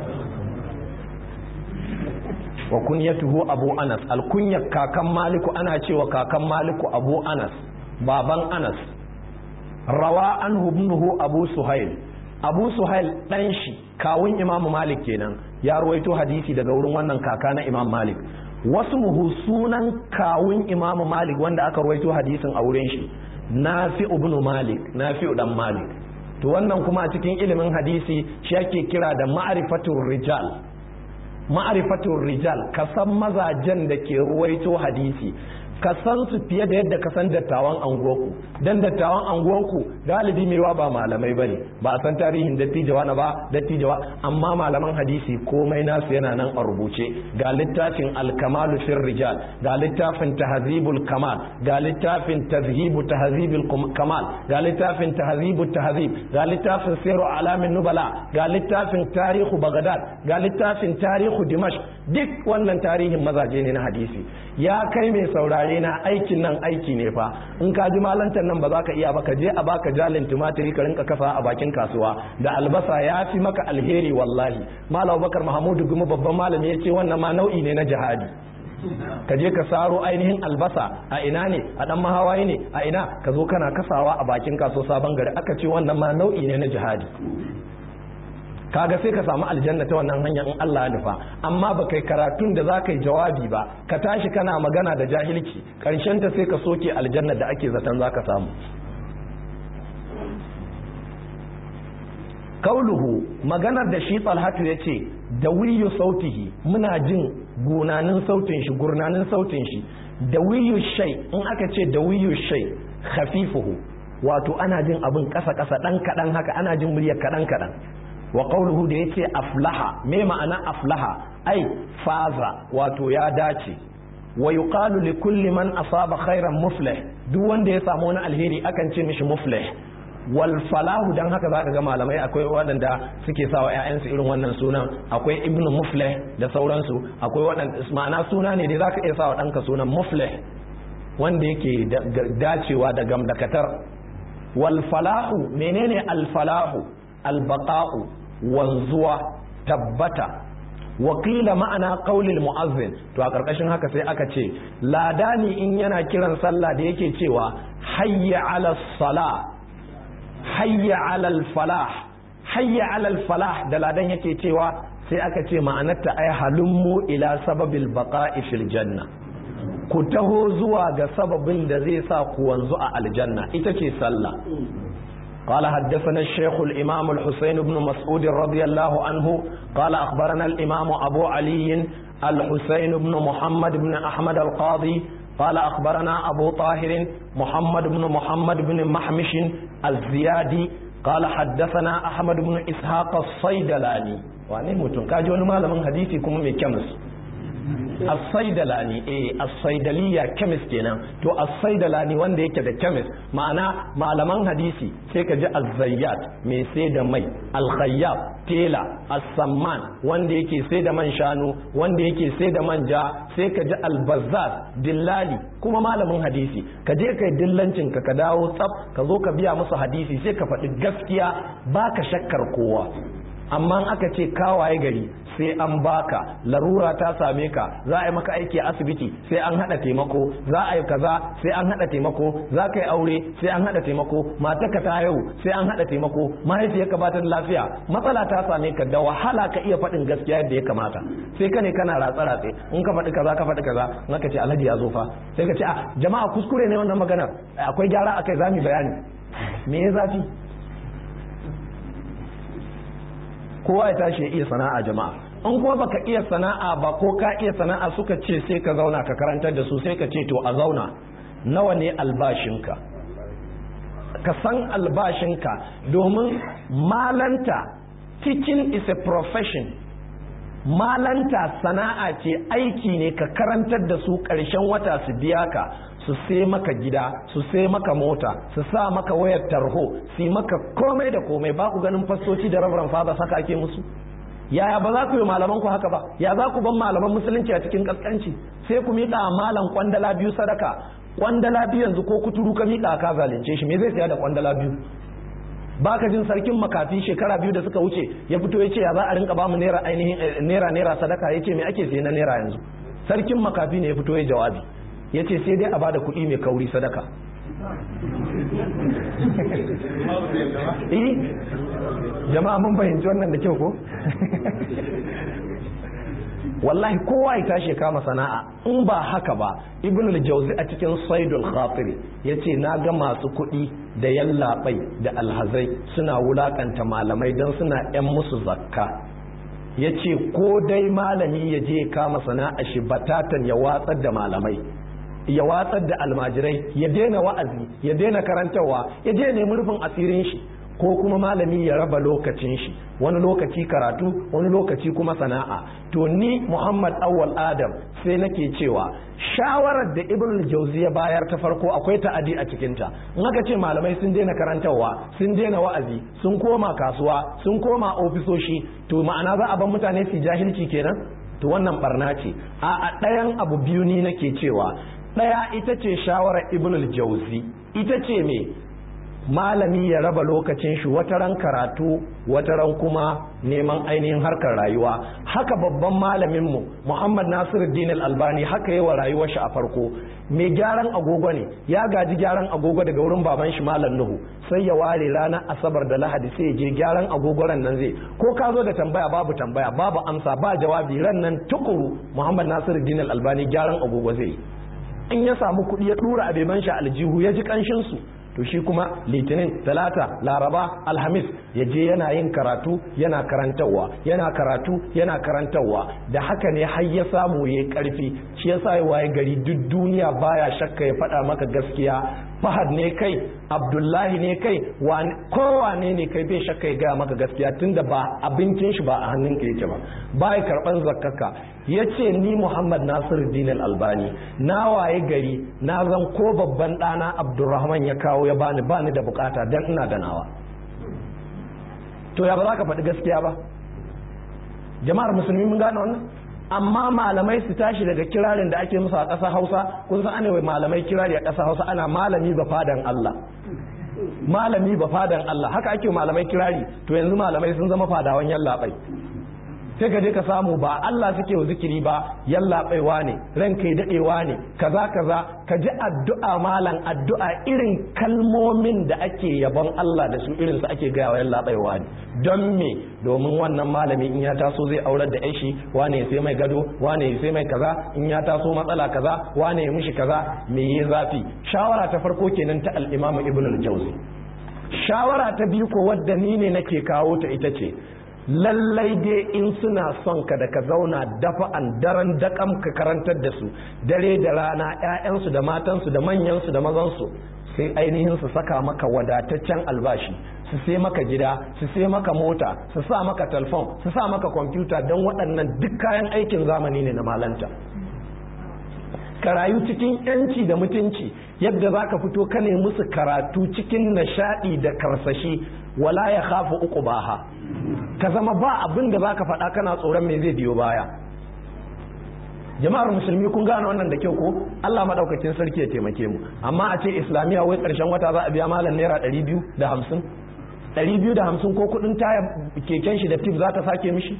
wa kunyatuhu abu anas alkunyar kakan maliku ana cewa kakan maliku abu anas baban anas rawa an ibnuhu abu suhail abu suhail dan shi kawun imam malik kenan ya ruwaito hadisi daga wurin wannan kaka na imam malik wasu muhu sunan kawun imam malik wanda aka ruwaito hadisin a wurin shi nafi ibnu malik nafi dan malik to wannan kuma a cikin ilimin hadisi shi ake kira da ma'rifatur rijal ma'arifatun rijal ka san mazajen da ke ruwaito hadisi ka san su fiye da yadda ka san dattawan anguwarku dan dattawan anguwarku galibi mewa ba malamai bane ba a san tarihin dattijawa na ba dattijawa amma malaman hadisi komai nasu yana nan a rubuce ga littafin alkamalu fir rijal ga littafin tahzibul kamal ga littafin tazhibu tahzibul kamal ga littafin tahzibu tahzib ga littafin siru alamin nubala ga littafin tarihu bagdad ga littafin tarihu dimashq duk wannan tarihin mazaje ne na hadisi ya kai mai saurare na aikin nan aiki ne fa in ka ji malantar nan ba za ka iya ba ka je a baka jalin tumatiri ka rinka kafa a bakin kasuwa da albasa ya fi maka alheri wallahi malam bakar mahamudu gumi babban malami ya ce wannan ma nau'i ne na jihadi ka je ka saro ainihin albasa a ina ne a dan mahawaye ne a ina ka zo kana kasawa a bakin kasuwa sabon gari aka ce wannan ma nau'i ne na jihadi kaga sai ka samu aljanna ta wannan hanyar in Allah ya nufa amma ba kai karatun da za ka yi jawabi ba ka tashi kana magana da jahilci karshen ta sai ka soke aljanna da ake zaton za ka samu kauluhu maganar da shi talhatu ya ce da wiyu sautihi muna jin gunanin sautin shi gurnanin sautin shi da wiyu shai in aka ce da wiyu shai khafifuhu wato ana jin abin kasa kasa dan kadan haka ana jin muryar kadan kadan wa qawluhu da yace aflaha me ma'ana aflaha ai faza wato ya dace wa yuqalu li kulli man asaba khairan muflih duk wanda ya samu wani alheri akan ce mishi muflih wal falahu dan haka zaka ga malamai akwai waɗanda suke sa wa ƴaƴansu irin wannan sunan akwai ibnu muflih da sauransu akwai waɗanda ma'ana suna ne da zaka iya sa wa ɗanka sunan muflih wanda yake dacewa da gamdakatar wal falahu menene al falahu al baqa'u wanzuwa tabbata wakila ma'ana qaulil mu'azzin to a karkashin haka sai aka ce ladani in yana kiran sallah da yake cewa hayya ala salah hayya alal falah hayya alal falah da ladan yake cewa sai aka ce ma'anarta ai halummu ila sababil baqa'i fil janna ku taho zuwa ga sababin da zai sa ku wanzu a aljanna ita ce sallah قال حدثنا الشيخ الإمام الحسين بن مسعود رضي الله عنه قال أخبرنا الإمام أبو علي الحسين بن محمد بن أحمد القاضي قال أخبرنا أبو طاهر محمد بن محمد بن محمش الزيادي قال حدثنا أحمد بن إسحاق الصيدلاني وأنا متون كاجو ما من حديثي كم كمس as-saidalani eh as-saidaliya chemist kenan to as-saidalani wanda yake da chemist ma'ana malaman hadisi sai ka ji az-zayyat mai sai da mai al-khayyab tela as-samman wanda yake sai da man shanu wanda yake sai da manja sai ka ji al-bazzaz dillali kuma malamin hadisi ka je kai dillancin ka ka dawo tsaf ka zo ka biya musu hadisi sai ka faɗi gaskiya baka shakkar kowa amma aka ce kawaye gari sai an baka larura ta same ka za a yi maka aiki a asibiti sai an hada taimako za a yi kaza sai an hada taimako za ka yi aure sai an hada taimako matarka ta haihu sai an hada taimako mahaifiyarka ba ta da lafiya matsala ta same ka da wahala ka iya faɗin gaskiya yadda ya kamata sai ka ne kana ratsa ratse in ka faɗi kaza ka faɗi kaza in ka ce alhaji ya zo fa sai ka ce a jama'a kuskure ne wannan magana akwai gyara akai za mu bayani me ya zafi kowa ya tashi ya iya sana'a jama'a in kuma baka iya sana'a ba ko ka iya sana'a suka ce sai ka zauna ka karantar da su sai ka ce to a zauna nawa ne albashinka ka san albashinka domin malanta teaching is a profession malanta sana'a ce aiki ne ka karantar da su ƙarshen wata su biya ka su sai maka gida su sai maka mota su sa maka wayar tarho su maka komai da komai ba ku ganin fastoci da rabaran fada saka ake musu yaya ba za ku yi malaman ku haka ba ya za ku ban malaman musulunci a cikin kaskanci sai ku miƙa malam kwandala biyu sadaka kwandala biyu yanzu ko kuturu ka miƙa ka zalunce shi me zai saya da kwandala biyu baka jin sarkin makafi shekara biyu da suka wuce ya fito ya ce ya za a rinka bamu naira ainihin naira naira sadaka ya ce me ake saye na naira yanzu sarkin makafi ne ya fito ya jawabi ya ce sai dai a bada kuɗi mai kauri sadaka eh jama'a mun fahimci wannan da kyau ko wallahi kowa ya tashi kama sana'a in ba haka ba ibn al-jawzi a cikin saidul khatiri yace na ga masu kuɗi da yallaɓai da alhazai suna wulakanta malamai don suna yan musu zakka yace ko dai malami ya je kama sana'a shi batatan ya watsar da malamai ya watsar da almajirai ya daina wa'azi ya daina karantarwa ya je nemi rufin asirin shi ko kuma malami ya raba lokacin shi wani lokaci karatu wani lokaci kuma sana'a to ni muhammad awwal adam sai nake cewa shawarar da ibn jauzi ya bayar ta farko akwai ta'adi a cikinta in aka ce malamai sun daina karantarwa sun daina wa'azi sun koma kasuwa sun koma ofisoshi to ma'ana za a ban mutane su jahilci kenan to wannan barna ce a ɗayan abu biyu ni nake cewa ɗaya ita ce shawarar ibn jauzi ita ce me malami ya raba lokacin shi wata ran karatu wata ran kuma neman ainihin harkar rayuwa haka babban malaminmu muhammad nasiruddin al-albani haka yi wa rayuwar shi a farko mai gyaran agogo ne ya gaji gyaran agogo daga wurin baban shi malam nuhu sai ya ware ranar asabar da lahadi sai ya je gyaran agogo ran nan zai ko ka zo da tambaya babu tambaya babu amsa ba jawabi ran nan tukuru muhammad nasiruddin al-albani gyaran agogo zai in ya samu kuɗi ya ɗura a beban shi aljihu ya ji ƙanshin su to shi kuma litinin talata laraba alhamis ya je yana yin karatu yana karantarwa yana karatu yana karantarwa da haka ne har ya samu ya karfi shi ya sa waye gari duk duniya baya shakka ya faɗa maka gaskiya fahad ne kai abdullahi ne kai kowane ne kai bai shakka ya gaya maka gaskiya tunda ba abincin shi ba a hannun ka yake ba ba ya karban zakkaka ya ce ni muhammad nasiru dinar albani na waye gari na zan ko babban ɗana abdurrahman ya kawo ya bani bani da bukata don ina da nawa to ya ba za ka faɗi gaskiya ba jama'ar musulmi mun gane wannan amma malamai su tashi daga kirarin da ake musu a ƙasa hausa kun san ana malamai kirari a ƙasa hausa ana malami ba fadan Allah malami ba fadan Allah haka ake malamai kirari to yanzu malamai sun zama fadawan yallaɓai sai ka je ka samu ba Allah suke wa zikiri ba yallaɓaiwa ne ran kai daɗewa ne kaza kaza ka ji addu'a malam addu'a irin kalmomin da ake yabon Allah da su irin su ake gaya wa yallaɓaiwa ne don me domin wannan malami in ya taso zai aurar da yashi wane ya sai mai gado wane ya sai mai kaza in ya taso matsala kaza wane ya mishi kaza me yi zafi shawara ta farko kenan ta al-Imam Ibn al-Jawzi shawara ta biyu ko wadda ni ne nake kawo ta ita ce lallai dai in suna son ka da ka zauna dafa an daren dakam ka karantar da su dare da rana 'ya'yansu da matansu da manyansu da mazansu sai ainihin su saka maka wadataccen albashi su sai maka gida su sai maka mota su sa maka telefon su sa maka kwamfuta don waɗannan duk kayan aikin zamani ne na malanta ka rayu cikin yanci da mutunci yadda za ka fito ka ne musu karatu cikin nishaɗi da karsashi wala ya khafu uku baha ka zama ba abin da za ka faɗa kana tsoron me zai biyo baya jama'ar musulmi kun gane wannan da kyau ko Allah madaukakin sarki ya taimake mu amma a ce islamiya wai ƙarshen wata za a biya malam naira ɗari biyu da hamsin ɗari biyu da hamsin ko kuɗin taya keken shi da tif za ta sake mishi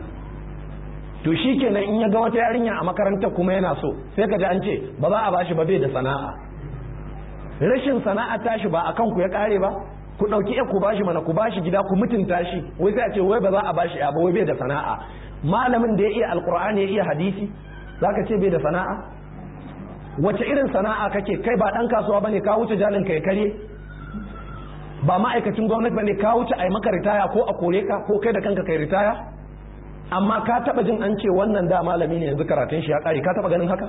to shi kenan in ya ga wata yarinya a makarantar kuma yana so sai ka ji an ce ba za a bashi ba bai da sana'a rashin sana'a tashi ba a kanku ya kare ba ku ɗauki ya ku bashi mana ku bashi gida ku mutunta shi wai sai a ce wai ba za a bashi ya ba wai bai da sana'a malamin da ya iya alkur'ani ya iya hadisi zaka ce bai da sana'a wace irin sana'a kake kai ba dan kasuwa bane ka wuce jalin kai kare ba ma'aikacin gwamnati bane ka wuce ai maka ritaya ko a kore ka ko kai da kanka kai ritaya amma ka taba jin an ce wannan da malami ne yanzu karatun shi ya kare ka taba ganin haka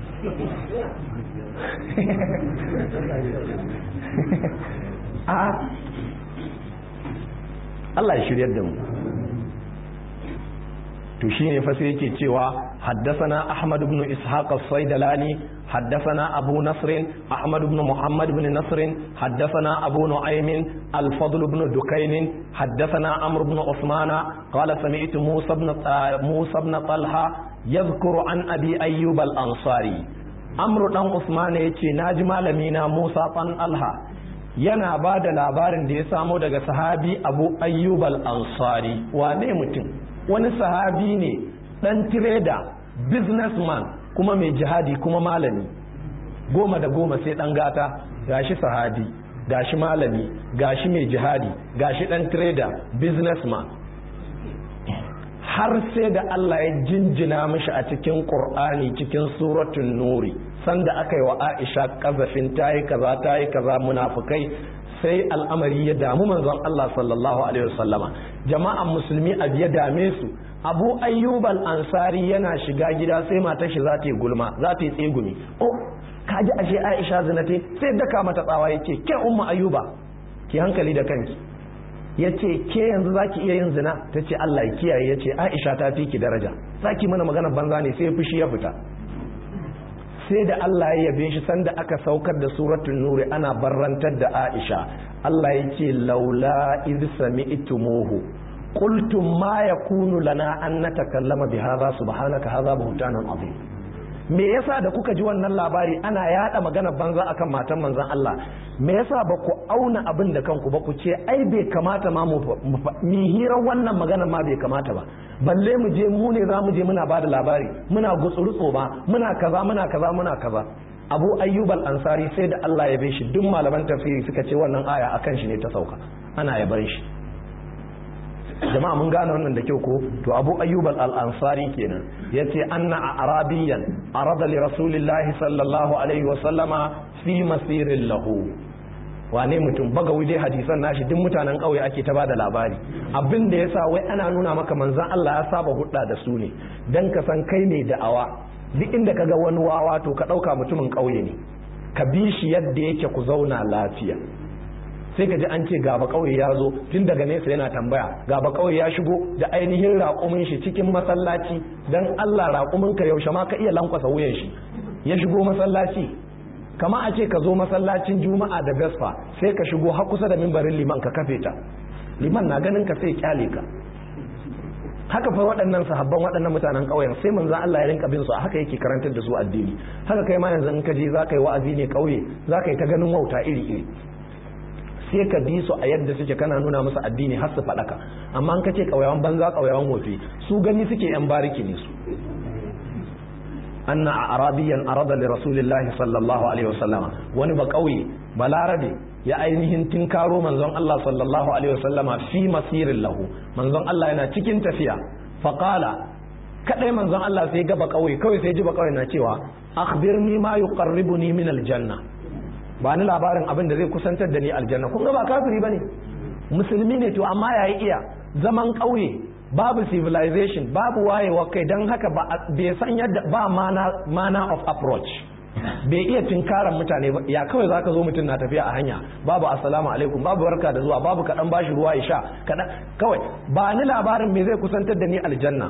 a Allah ya shiryar da mu to shine fa sai yake cewa haddathana Ahmad ibn Ishaq as-Saydalani haddathana Abu Nasr Ahmad ibn Muhammad ibn Nasr haddathana Abu Nu'aym al-Fadl ibn Dukayn haddathana Amr ibn Uthman qala sami'tu Musa ibn Musa ibn Talha yadhkuru an Abi Ayyub al-Ansari Amr dan Uthman yace naji malami na Musa dan Talha yana ba da labarin da ya samo daga sahabi Abu Ayyub al-Ansari wane mutum wani sahabi ne dan tireda businessman kuma mai jihadi kuma malami goma da goma sai dan gata gashi sahabi gashi malami gashi mai jihadi gashi dan tireda businessman har sai da Allah ya jinjina mishi a cikin Qur'ani cikin suratul nuri sanda aka yi wa Aisha kazafin tayi kaza tayi kaza munafukai sai al'amari ya damu manzon Allah sallallahu alaihi wasallama jama'an musulmi a ya dame su abu ayyub al-ansari yana shiga gida sai matar shi za ta yi gulma za ta yi tsegumi oh kaji ashe aisha zinate sai daka mata tsawa yace ke umma ayyuba ki hankali da kanki yace ke yanzu zaki iya yin zina tace Allah ya kiyaye yace aisha ta fi ki daraja zaki mana magana banza ne sai fushi ya fita sai da Allah ya yabe shi sanda aka saukar da suratul nuri ana barrantar da Aisha Allah ya ce laula iz sami'tumuhu qultum ma yakunu lana an natakallama bi hadha subhanaka hadha buhtanan azim me yasa da kuka ji wannan labari ana yada magana banza akan matan manzon Allah me yasa ba ku auna abin da kanku ba ku ce ai bai kamata ma mu mi hirar wannan magana ma bai kamata ba balle mu je mu ne za mu je muna bada labari muna gutsurutso ba muna kaza muna kaza muna kaza abu ayyub al-ansari sai da Allah ya bai shi duk malaman tafsiri suka ce wannan aya akan shi ne ta sauka ana yaban shi jama'a mun gane wannan da kyau ko to abu ayyub al-ansari kenan yace anna arabiyan arada li rasulillahi sallallahu alaihi wa sallama fi masirin lahu wane mutum baga dai hadisan nashi duk mutanen ƙauye ake ta bada labari abin da yasa wai ana nuna maka manzon Allah ya saba hudda da su ne dan ka san kai ne da'awa duk inda kaga wani wawa to ka dauka mutumin ƙauye ne ka bi shi yadda yake ku zauna lafiya sai ka ji an ce gaba kauye ya zo tun daga nesa yana tambaya gaba kauye ya shigo da ainihin raƙumin shi cikin masallaci dan Allah raƙumin ka yaushe ma ka iya lankwasa wuyan shi ya shigo masallaci kama a ce ka zo masallacin juma'a da gasfa sai ka shigo har kusa da mimbarin liman ka kafe ta liman na ganin ka sai kyale ka haka fa waɗannan sahabban waɗannan mutanen ƙauyen sai manzon Allah ya rinka bin su haka yake karantar da su addini haka kai ma yanzu in ka je za ka yi wa'azi ne ƙauye za ka yi ta ganin wauta iri iri sai ka bi su a yadda suke kana nuna musu addini har su faɗaka amma an ka ce ƙauyawan banza ƙauyawan wofi su gani suke yan bariki ne su anna a arabiyan arada li rasulillahi sallallahu alaihi wasallama wani ba ƙauye balarabe ya ainihin tinkaro manzon Allah sallallahu alaihi wasallama fi masirin lahu manzon Allah yana cikin tafiya faqala kadai manzon Allah sai gaba ƙauye kawai sai ji ba ƙauye na cewa akhbirni ma yuqarribuni min aljanna ba ni labarin abin da zai kusantar da ni aljanna kun ga ba kafiri bane musulmi ne to amma yayi iya zaman ƙauye babu civilization babu wayewa kai don haka bai san yadda ba mana of approach bai iya tinkaran mutane ba ya kawai zaka zo mutum na tafiya a hanya babu assalamu alaikum babu barka da zuwa babu kaɗan bashi ruwa ya sha kaɗan kawai ba ni labarin me zai kusantar da ni aljanna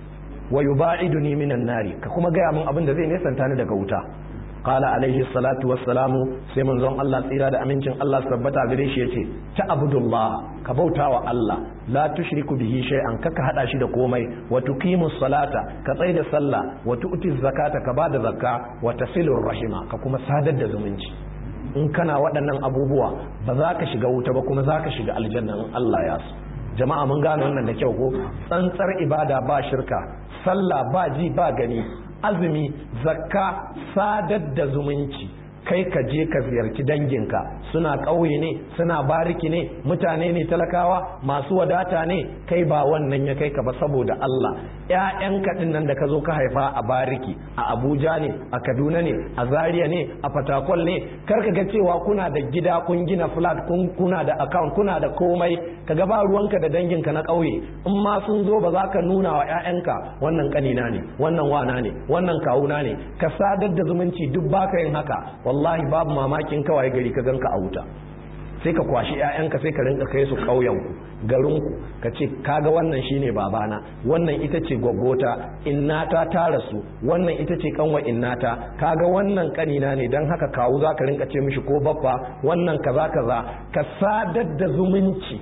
wa yuba'iduni minan nari ka kuma gaya min abin da zai nesanta ni daga wuta qala alaihi salatu wassalamu sai manzon Allah tsira da amincin Allah tabbata gare shi yace ta abudullah ka bautawa Allah la tushriku bihi shay'an kaka hada shi da komai wa tuqimu salata ka tsai da sallah wa tu'ti zakata ka bada zakka wa tasilur rahima ka kuma sadar da zumunci in kana waɗannan abubuwa ba za ka shiga wuta ba kuma za ka shiga aljanna in Allah ya so jama'a mun gane wannan da kyau ko tsantsar ibada ba shirka sallah ba ji ba gani azumi zakka sadar da zumunci kai ka je ka ziyarci danginka suna ƙauye ne suna bariki ne mutane ne talakawa masu wadata ne kai ba wannan ya kai ka ba saboda Allah ƴaƴanka din nan da ka zo ka haifa a bariki a Abuja ne a Kaduna ne a Zaria ne a Fatakwal ne kar ka ga cewa kuna da gida kun gina flat kun kuna da account kuna da komai ka ga ba ruwanka da danginka na ƙauye in ma sun zo ba za ka nuna wa ƴaƴanka wannan kanina ne wannan wana ne wannan kawuna ne ka sadar da zumunci duk baka yin haka wallahi babu mamakin kawai gari ka ganka a wuta sai ka kwashi 'ya'yanka sai ka rinka kai su ƙauyenku garinku ka ce kaga wannan shine babana wannan ita ce gwaggota innata ta rasu wannan ita ce kanwa innata kaga wannan kanina ne don haka kawu za ka rinka ce mishi ko baffa wannan kaza kaza ka sadar da zumunci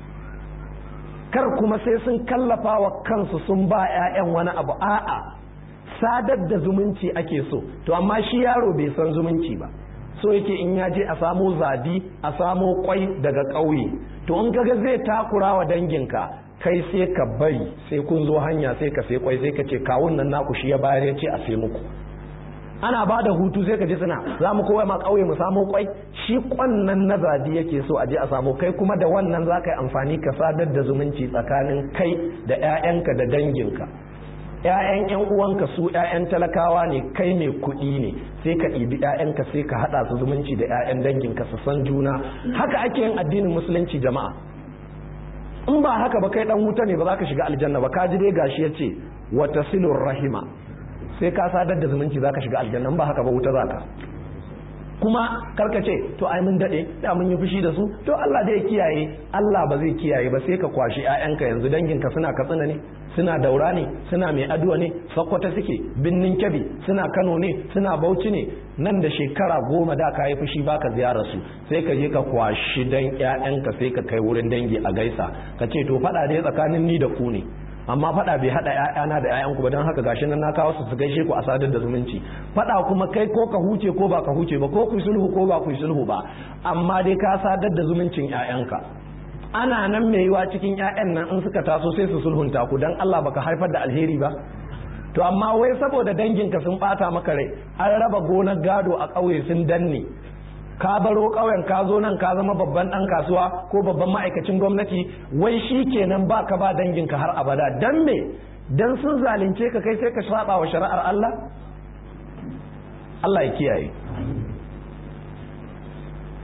kar kuma sai sun kallafa wa kansu sun ba 'ya'yan wani abu a'a sadar da zumunci ake so to amma shi yaro bai san zumunci ba so yake in ya je a samo zabi a samo kwai daga ƙauye to in kaga zai takura wa danginka kai sai ka bari sai kun zo hanya sai ka sai kwai sai ka ce kawun nan naku shi ya bayar ya ce a sai muku ana ba da hutu sai ka ji suna za mu kowa ma ƙauye mu samo kwai shi kwannan na zabi yake so a je a samu kai kuma da wannan za ka yi amfani ka sadar da zumunci tsakanin kai da 'ya'yanka da danginka ‘ya'yan ‘yan uwanka su ‘ya'yan talakawa ne kai mai kuɗi ne sai ka ɗibi ‘ya'yanka sai ka haɗa su zumunci da ‘ya'yan danginka su san juna haka ake yin addinin musulunci jama'a in ba haka ba kai ɗan wuta ne ba za ka shiga aljanna ba ka ji dai gashi ya ce wata silur rahima sai ka sadar da zumunci za ka shiga aljanna in ba haka ba wuta za ka kuma karka ce to ai mun dade da mun yi fushi da su to Allah zai kiyaye Allah ba zai kiyaye ba sai ka kwashi ƴaƴanka yanzu danginka suna katsina ne suna daura ne suna mai aduwa ne sakkwata suke binnin kyabi suna Kano ne suna Bauchi ne nan da shekara goma da ka yi fushi baka ziyarar su sai ka je ka kwashi dan ƴaƴanka sai ka kai wurin dangi a gaisa ka ce to faɗa dai tsakanin ni da ku ne amma fada bai hada ƴaƴana da ƴaƴanku ba don haka gashi nan na kawo su su gaishe ku a sadar da zumunci fada kuma kai ko ka huce ko ba ka huce ba ko ku sulhu ko ba ku sulhu ba amma dai ka sadar da zumuncin ƴaƴanka ana nan mai yiwa cikin ƴaƴan nan in suka taso sai su sulhunta ku dan Allah baka haifar da alheri ba to amma wai saboda danginka sun bata maka rai an raba gonar gado a ƙauye sun danne ka baro ƙauyen ka zo nan ka zama babban ɗan kasuwa ko babban ma'aikacin gwamnati wai shi kenan ba ka ba danginka har abada dan me dan sun zalunce ka kai sai ka saba wa shari'ar Allah Allah ya kiyaye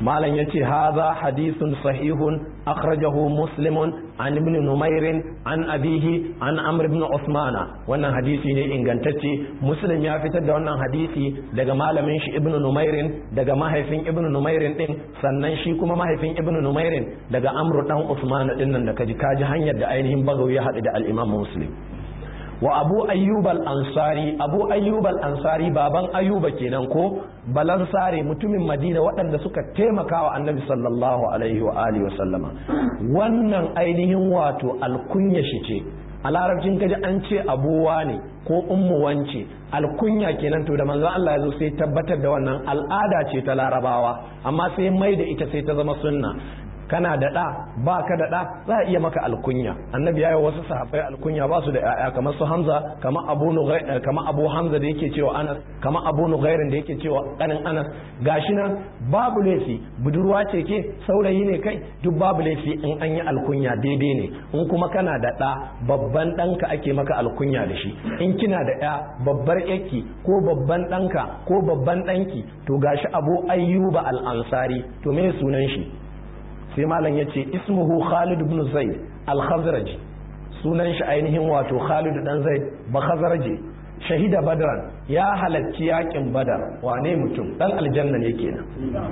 malam yace hadha hadithun sahihun akhrajahu muslimun an ibn numair an abihi an amr ibn usman wannan hadisi ne ingantacce muslim ya fitar da wannan hadisi daga malamin shi ibn numair daga mahaifin ibn numair din sannan shi kuma mahaifin ibn numair daga amr dan usman din nan da kaji kaji hanyar da ainihin bagawi ya haɗu da al-imam muslim wa abu ayyub al-ansari abu ayyub al-ansari baban ayyuba kenan ko balansare mutumin madina waɗanda suka taimaka wa annabi sallallahu alaihi wa alihi wa sallama wannan ainihin wato alkunya shi ce a larabcin kaji an ce abuwa ne ko ummu wance alkunya kenan to da manzo Allah ya zo sai tabbatar da wannan al'ada ce ta larabawa amma sai mai da ita sai ta zama sunna kana da ɗa ba ka da ɗa za a iya maka alkunya annabi ya yi wasu sahabbai alkunya ba su da ƴaƴa kamar su hamza kamar abu kamar abu hamza da yake cewa anas kamar abu nughairin da yake cewa ƙanin anas gashi nan babu laifi budurwa ce ke saurayi ne kai duk babu laifi in an yi alkunya daidai ne in kuma kana da ɗa babban ɗanka ake maka alkunya da shi in kina da ƴa babbar ƴarki ko babban ɗanka ko babban ɗanki to gashi abu ayyuba al-ansari to me sunan shi sai malam ya ce ismuhu khalid ibn zaid al-khazraji sunan shi ainihin wato khalid dan zaid ba khazraji shahida badran ya halacci yakin badar wane mutum dan aljanna ne kenan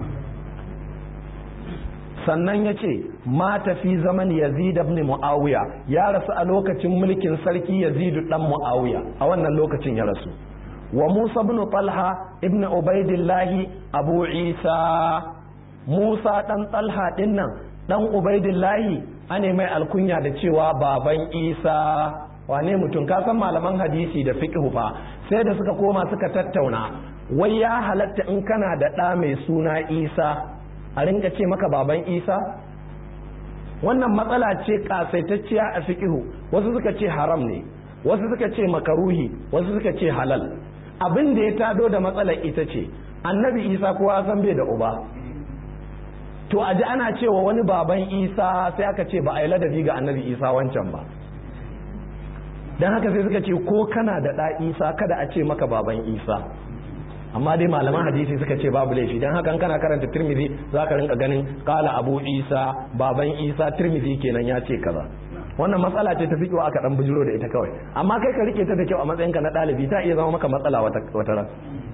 sannan ya ce mata fi zaman yazid ibn muawiya ya rasu a lokacin mulkin sarki yazid dan muawiya a wannan lokacin ya rasu wa musa ibn talha ibn ubaidillahi abu isa Musa ɗan Talha ɗin nan ɗan Ubaidillahi ane mai alkunya da cewa baban Isa wane mutum ka san malaman hadisi da fiqh fa sai da suka koma suka tattauna wai ya halatta in kana da ɗa mai suna Isa a rinka ce maka baban Isa wannan matsala ce kasaitacciya a fiqh wasu suka ce haram ne wasu suka ce makaruhi wasu suka ce halal abin da ya tado da matsalar ita ce annabi Isa kowa san bai da uba to a ji ana cewa wani baban isa sai aka ce ba a yi ladabi ga annabi isa wancan ba don haka sai suka ce ko kana da ɗa isa kada a ce maka baban isa amma dai malaman hadisi suka ce babu laifi don haka kana karanta tirmidhi za ka rinka ganin kala abu isa baban isa tirmidhi kenan ya ce kaza wannan matsala ce ta fi aka dan bujiro da ita kawai amma kai ka rike ta da kyau a matsayinka na ɗalibi ta iya zama maka matsala wata ran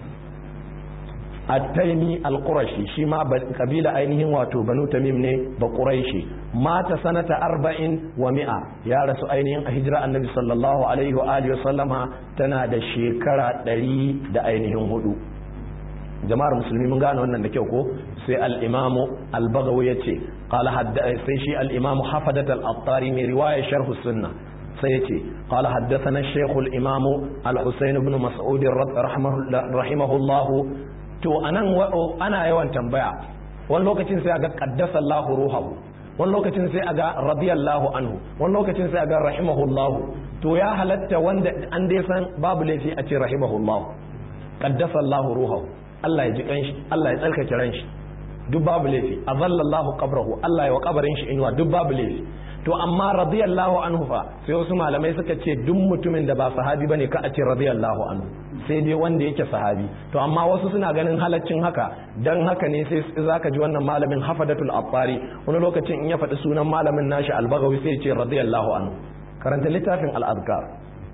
التيمي القرشي شما قبيلة أينهم واتو بنو تميم ني بقريشي مات سنة أربع ومئة يا رسول أينهم هجرة النبي صلى الله عليه وآله وسلم تنادى الشيكرة دلي دا أينهم هدو jama'ar musulmi mun gane wannan da kyau ko sai al-imamu al-bagawi yace qala hadda sai shi al-imamu hafadat al-attari mai riwaya sharh sunna sai yace qala haddathana shaykh al-imamu al-husayn ibn mas'ud rahimahullah to anan ana yawan tambaya wani lokacin sai aga qaddasa Allahu ruhahu wani lokacin sai aga radiyallahu anhu wani lokacin sai aga rahimahullahu to ya halatta wanda an dai san babu laifi a ce rahimahullahu qaddasa Allahu ruhahu Allah ya ji kanshi Allah ya tsarkake ran shi duk babu laifi azallallahu qabrahu Allah ya wa kabarin shi inuwa duk babu laifi to amma radiyallahu anhu fa sai wasu malamai suka ce duk mutumin da ba sahabi bane ka a ce radiyallahu anhu sai dai wanda yake sahabi to amma wasu suna ganin halaccin haka dan haka ne sai zaka ji wannan malamin hafadatul abbari wani lokacin in ya faɗi sunan malamin nashi albagawi sai ya ce radiyallahu anhu karanta littafin al-azkar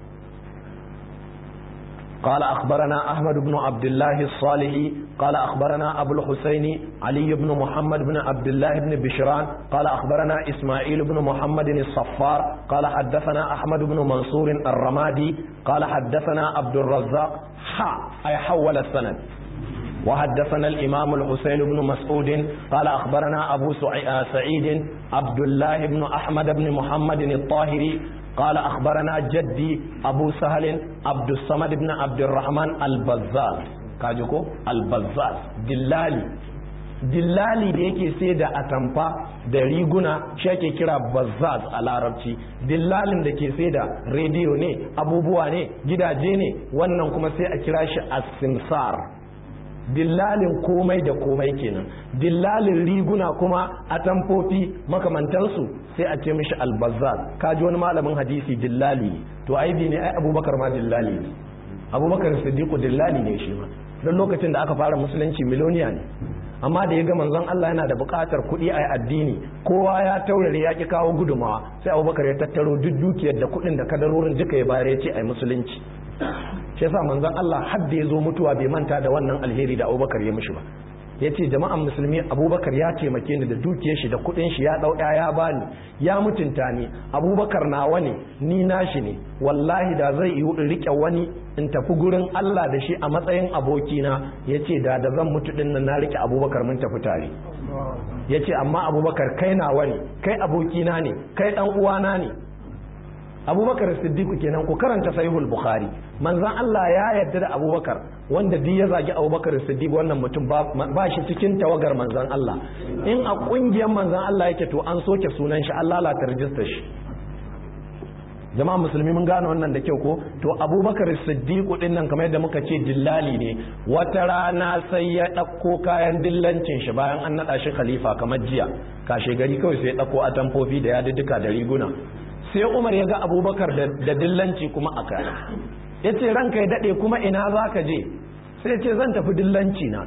قال أخبرنا أحمد بن عبد الله الصالحي قال أخبرنا أبو الحسين علي بن محمد بن عبد الله بن بشران قال أخبرنا إسماعيل بن محمد الصفار قال حدثنا أحمد بن منصور الرمادي قال حدثنا عبد الرزاق حا أي حول السند وحدثنا الإمام الحسين بن مسعود قال أخبرنا أبو سعيد عبد الله بن أحمد بن محمد الطاهري قال أخبرنا جدي أبو سهل عبد الصمد بن عبد الرحمن البزاز كاجوكو البزاز دلالي dillali da yake sai da atamfa da riguna shi ake kira bazzaz a larabci dillalin da ke sai da rediyo ne abubuwa ne gidaje ne wannan kuma sai a kira shi asimsar dillalin komai da komai kenan dillalin riguna kuma atamfofi makamantansu sai a ce mishi albazar kaji wani malamin hadisi dillali ne to aibi ne ai abubakar ma dillali ne abubakar siddiqu dillali ne shi ma don lokacin da aka fara musulunci miloniya ne amma da ya ga manzon Allah yana da buƙatar kuɗi a addini kowa ya taurare ya ki kawo gudumawa sai abubakar ya tattaro duk dukiyar da kuɗin da kadarorin duka ya bayar ya ce ai musulunci shi yasa manzon Allah har da ya zo mutuwa bai manta da wannan alheri da abubakar ya mishi ba ya ce jama'an musulmi abubakar ya taimake ni da dukiyar shi da kudin shi ya dau ya bani ya mutunta ni abubakar nawa ne ni nashi ne wallahi da zai yi in rike wani in tafi gurin Allah da shi a matsayin abokina ya ce da da zan mutu din nan na rike abubakar mun tafi tare ya ce amma abubakar kai nawa ne kai abokina ne kai dan uwana ne abubakar siddiqu kenan ku karanta sahihul bukhari manzon Allah ya yarda da abubakar wanda duk ya zagi abubakar siddiq wannan mutum ba shi cikin tawagar manzon Allah in a kungiyar manzon Allah yake to an soke sunan shi Allah la tarjista shi jama'a musulmi mun gane wannan da kyau ko to abubakar siddiq din nan kamar yadda muka ce dillali ne wata rana sai ya ɗauko kayan dillancin shi bayan an naɗa shi khalifa kamar jiya kashe gari kawai sai ya ɗauko atamfofi da yadudduka da riguna sai umar ya ga abubakar da dillanci kuma a kaya ya ce ranka ya daɗe kuma ina za ka je sai ce zan tafi dillanci na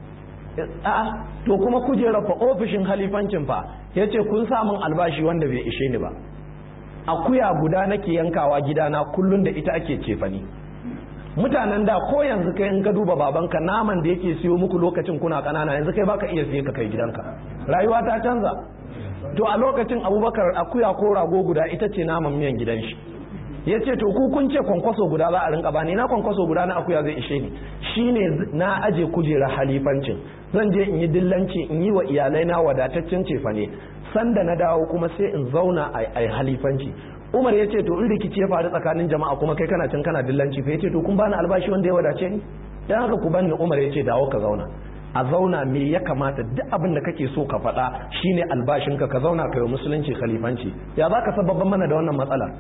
a'a to kuma kujera fa ofishin halifancin fa ya ce kun samun albashi wanda bai ishe ni ba akuya guda nake yankawa gidana kullum da ita ake cefani mutanen da ko yanzu kai in ka duba babanka naman da yake siyo muku lokacin kuna kanana yanzu kai baka iya siye ka kai gidanka rayuwa ta canza to a lokacin abubakar akuya ko rago guda ita ce naman miyan gidan shi ya ce to ku kun ce kwankwaso guda za a rinka bani na kwankwaso guda na akuya zai ishe ni shine na aje kujera halifancin zan je in yi dillanci in yi wa iyalai na wadataccen cefa ne sanda na dawo kuma sai in zauna a halifanci umar ya ce to in rikici ya faru tsakanin jama'a kuma kai kana can kana dillanci fa ya ce to kun bani albashi wanda ya wadace ni dan haka ku bani umar ya ce dawo ka zauna a zauna me ya kamata duk abin da kake so ka faɗa shine albashinka ka zauna ka yi musulunci khalifanci ya za ka sababban mana da wannan matsala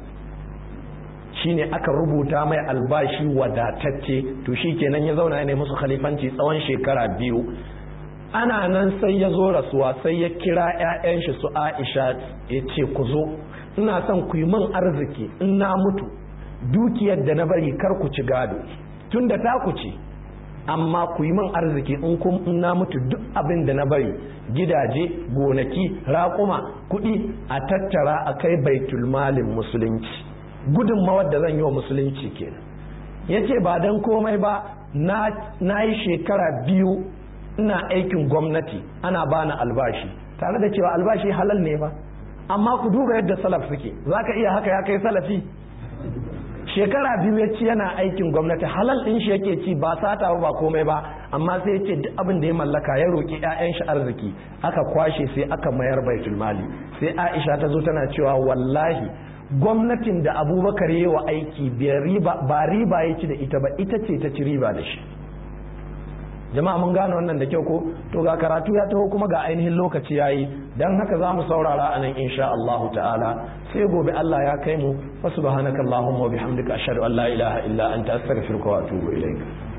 shine aka rubuta mai albashi wadatacce to shi kenan ya zauna ya musu khalifanci tsawon shekara biyu ana nan sai ya zo rasuwa sai ya kira 'ya'yan shi su aisha ya ce ku zo ina son ku yi min arziki in na mutu dukiyar da na bari kar ku ci gado tun da ta ku ci amma ku yi min arziki in kun na mutu duk abin da na bari gidaje gonaki raƙuma kuɗi a tattara a kai baitul malin musulunci gudunmawar da zan yi wa musulunci kenan ya ce ba don komai ba na yi shekara biyu ina aikin gwamnati ana bani albashi tare da cewa albashi halal ne ba amma ku duba yadda salaf suke za ka iya haka ya kai salafi shekara biyu ya ci yana aikin gwamnati halal ɗin shi yake ci ba sata ba komai ba amma sai ya ce duk abin da ya mallaka ya roƙi 'ya'yan shi arziki aka kwashe sai aka mayar baitul mali sai aisha ta zo tana cewa wallahi gwamnatin da abubakar yi wa aiki ba riba ya ci da ita ba ita ce ta ci riba da shi jama'a mun gane wannan da kyau ko to ga karatu ya taho kuma ga ainihin lokaci yayi dan haka za mu saurara a nan insha Allah ta'ala sai gobe Allah ya kai mu fa subhanakallahumma wa bihamdika ashhadu an la ilaha illa anta astaghfiruka wa atubu ilaik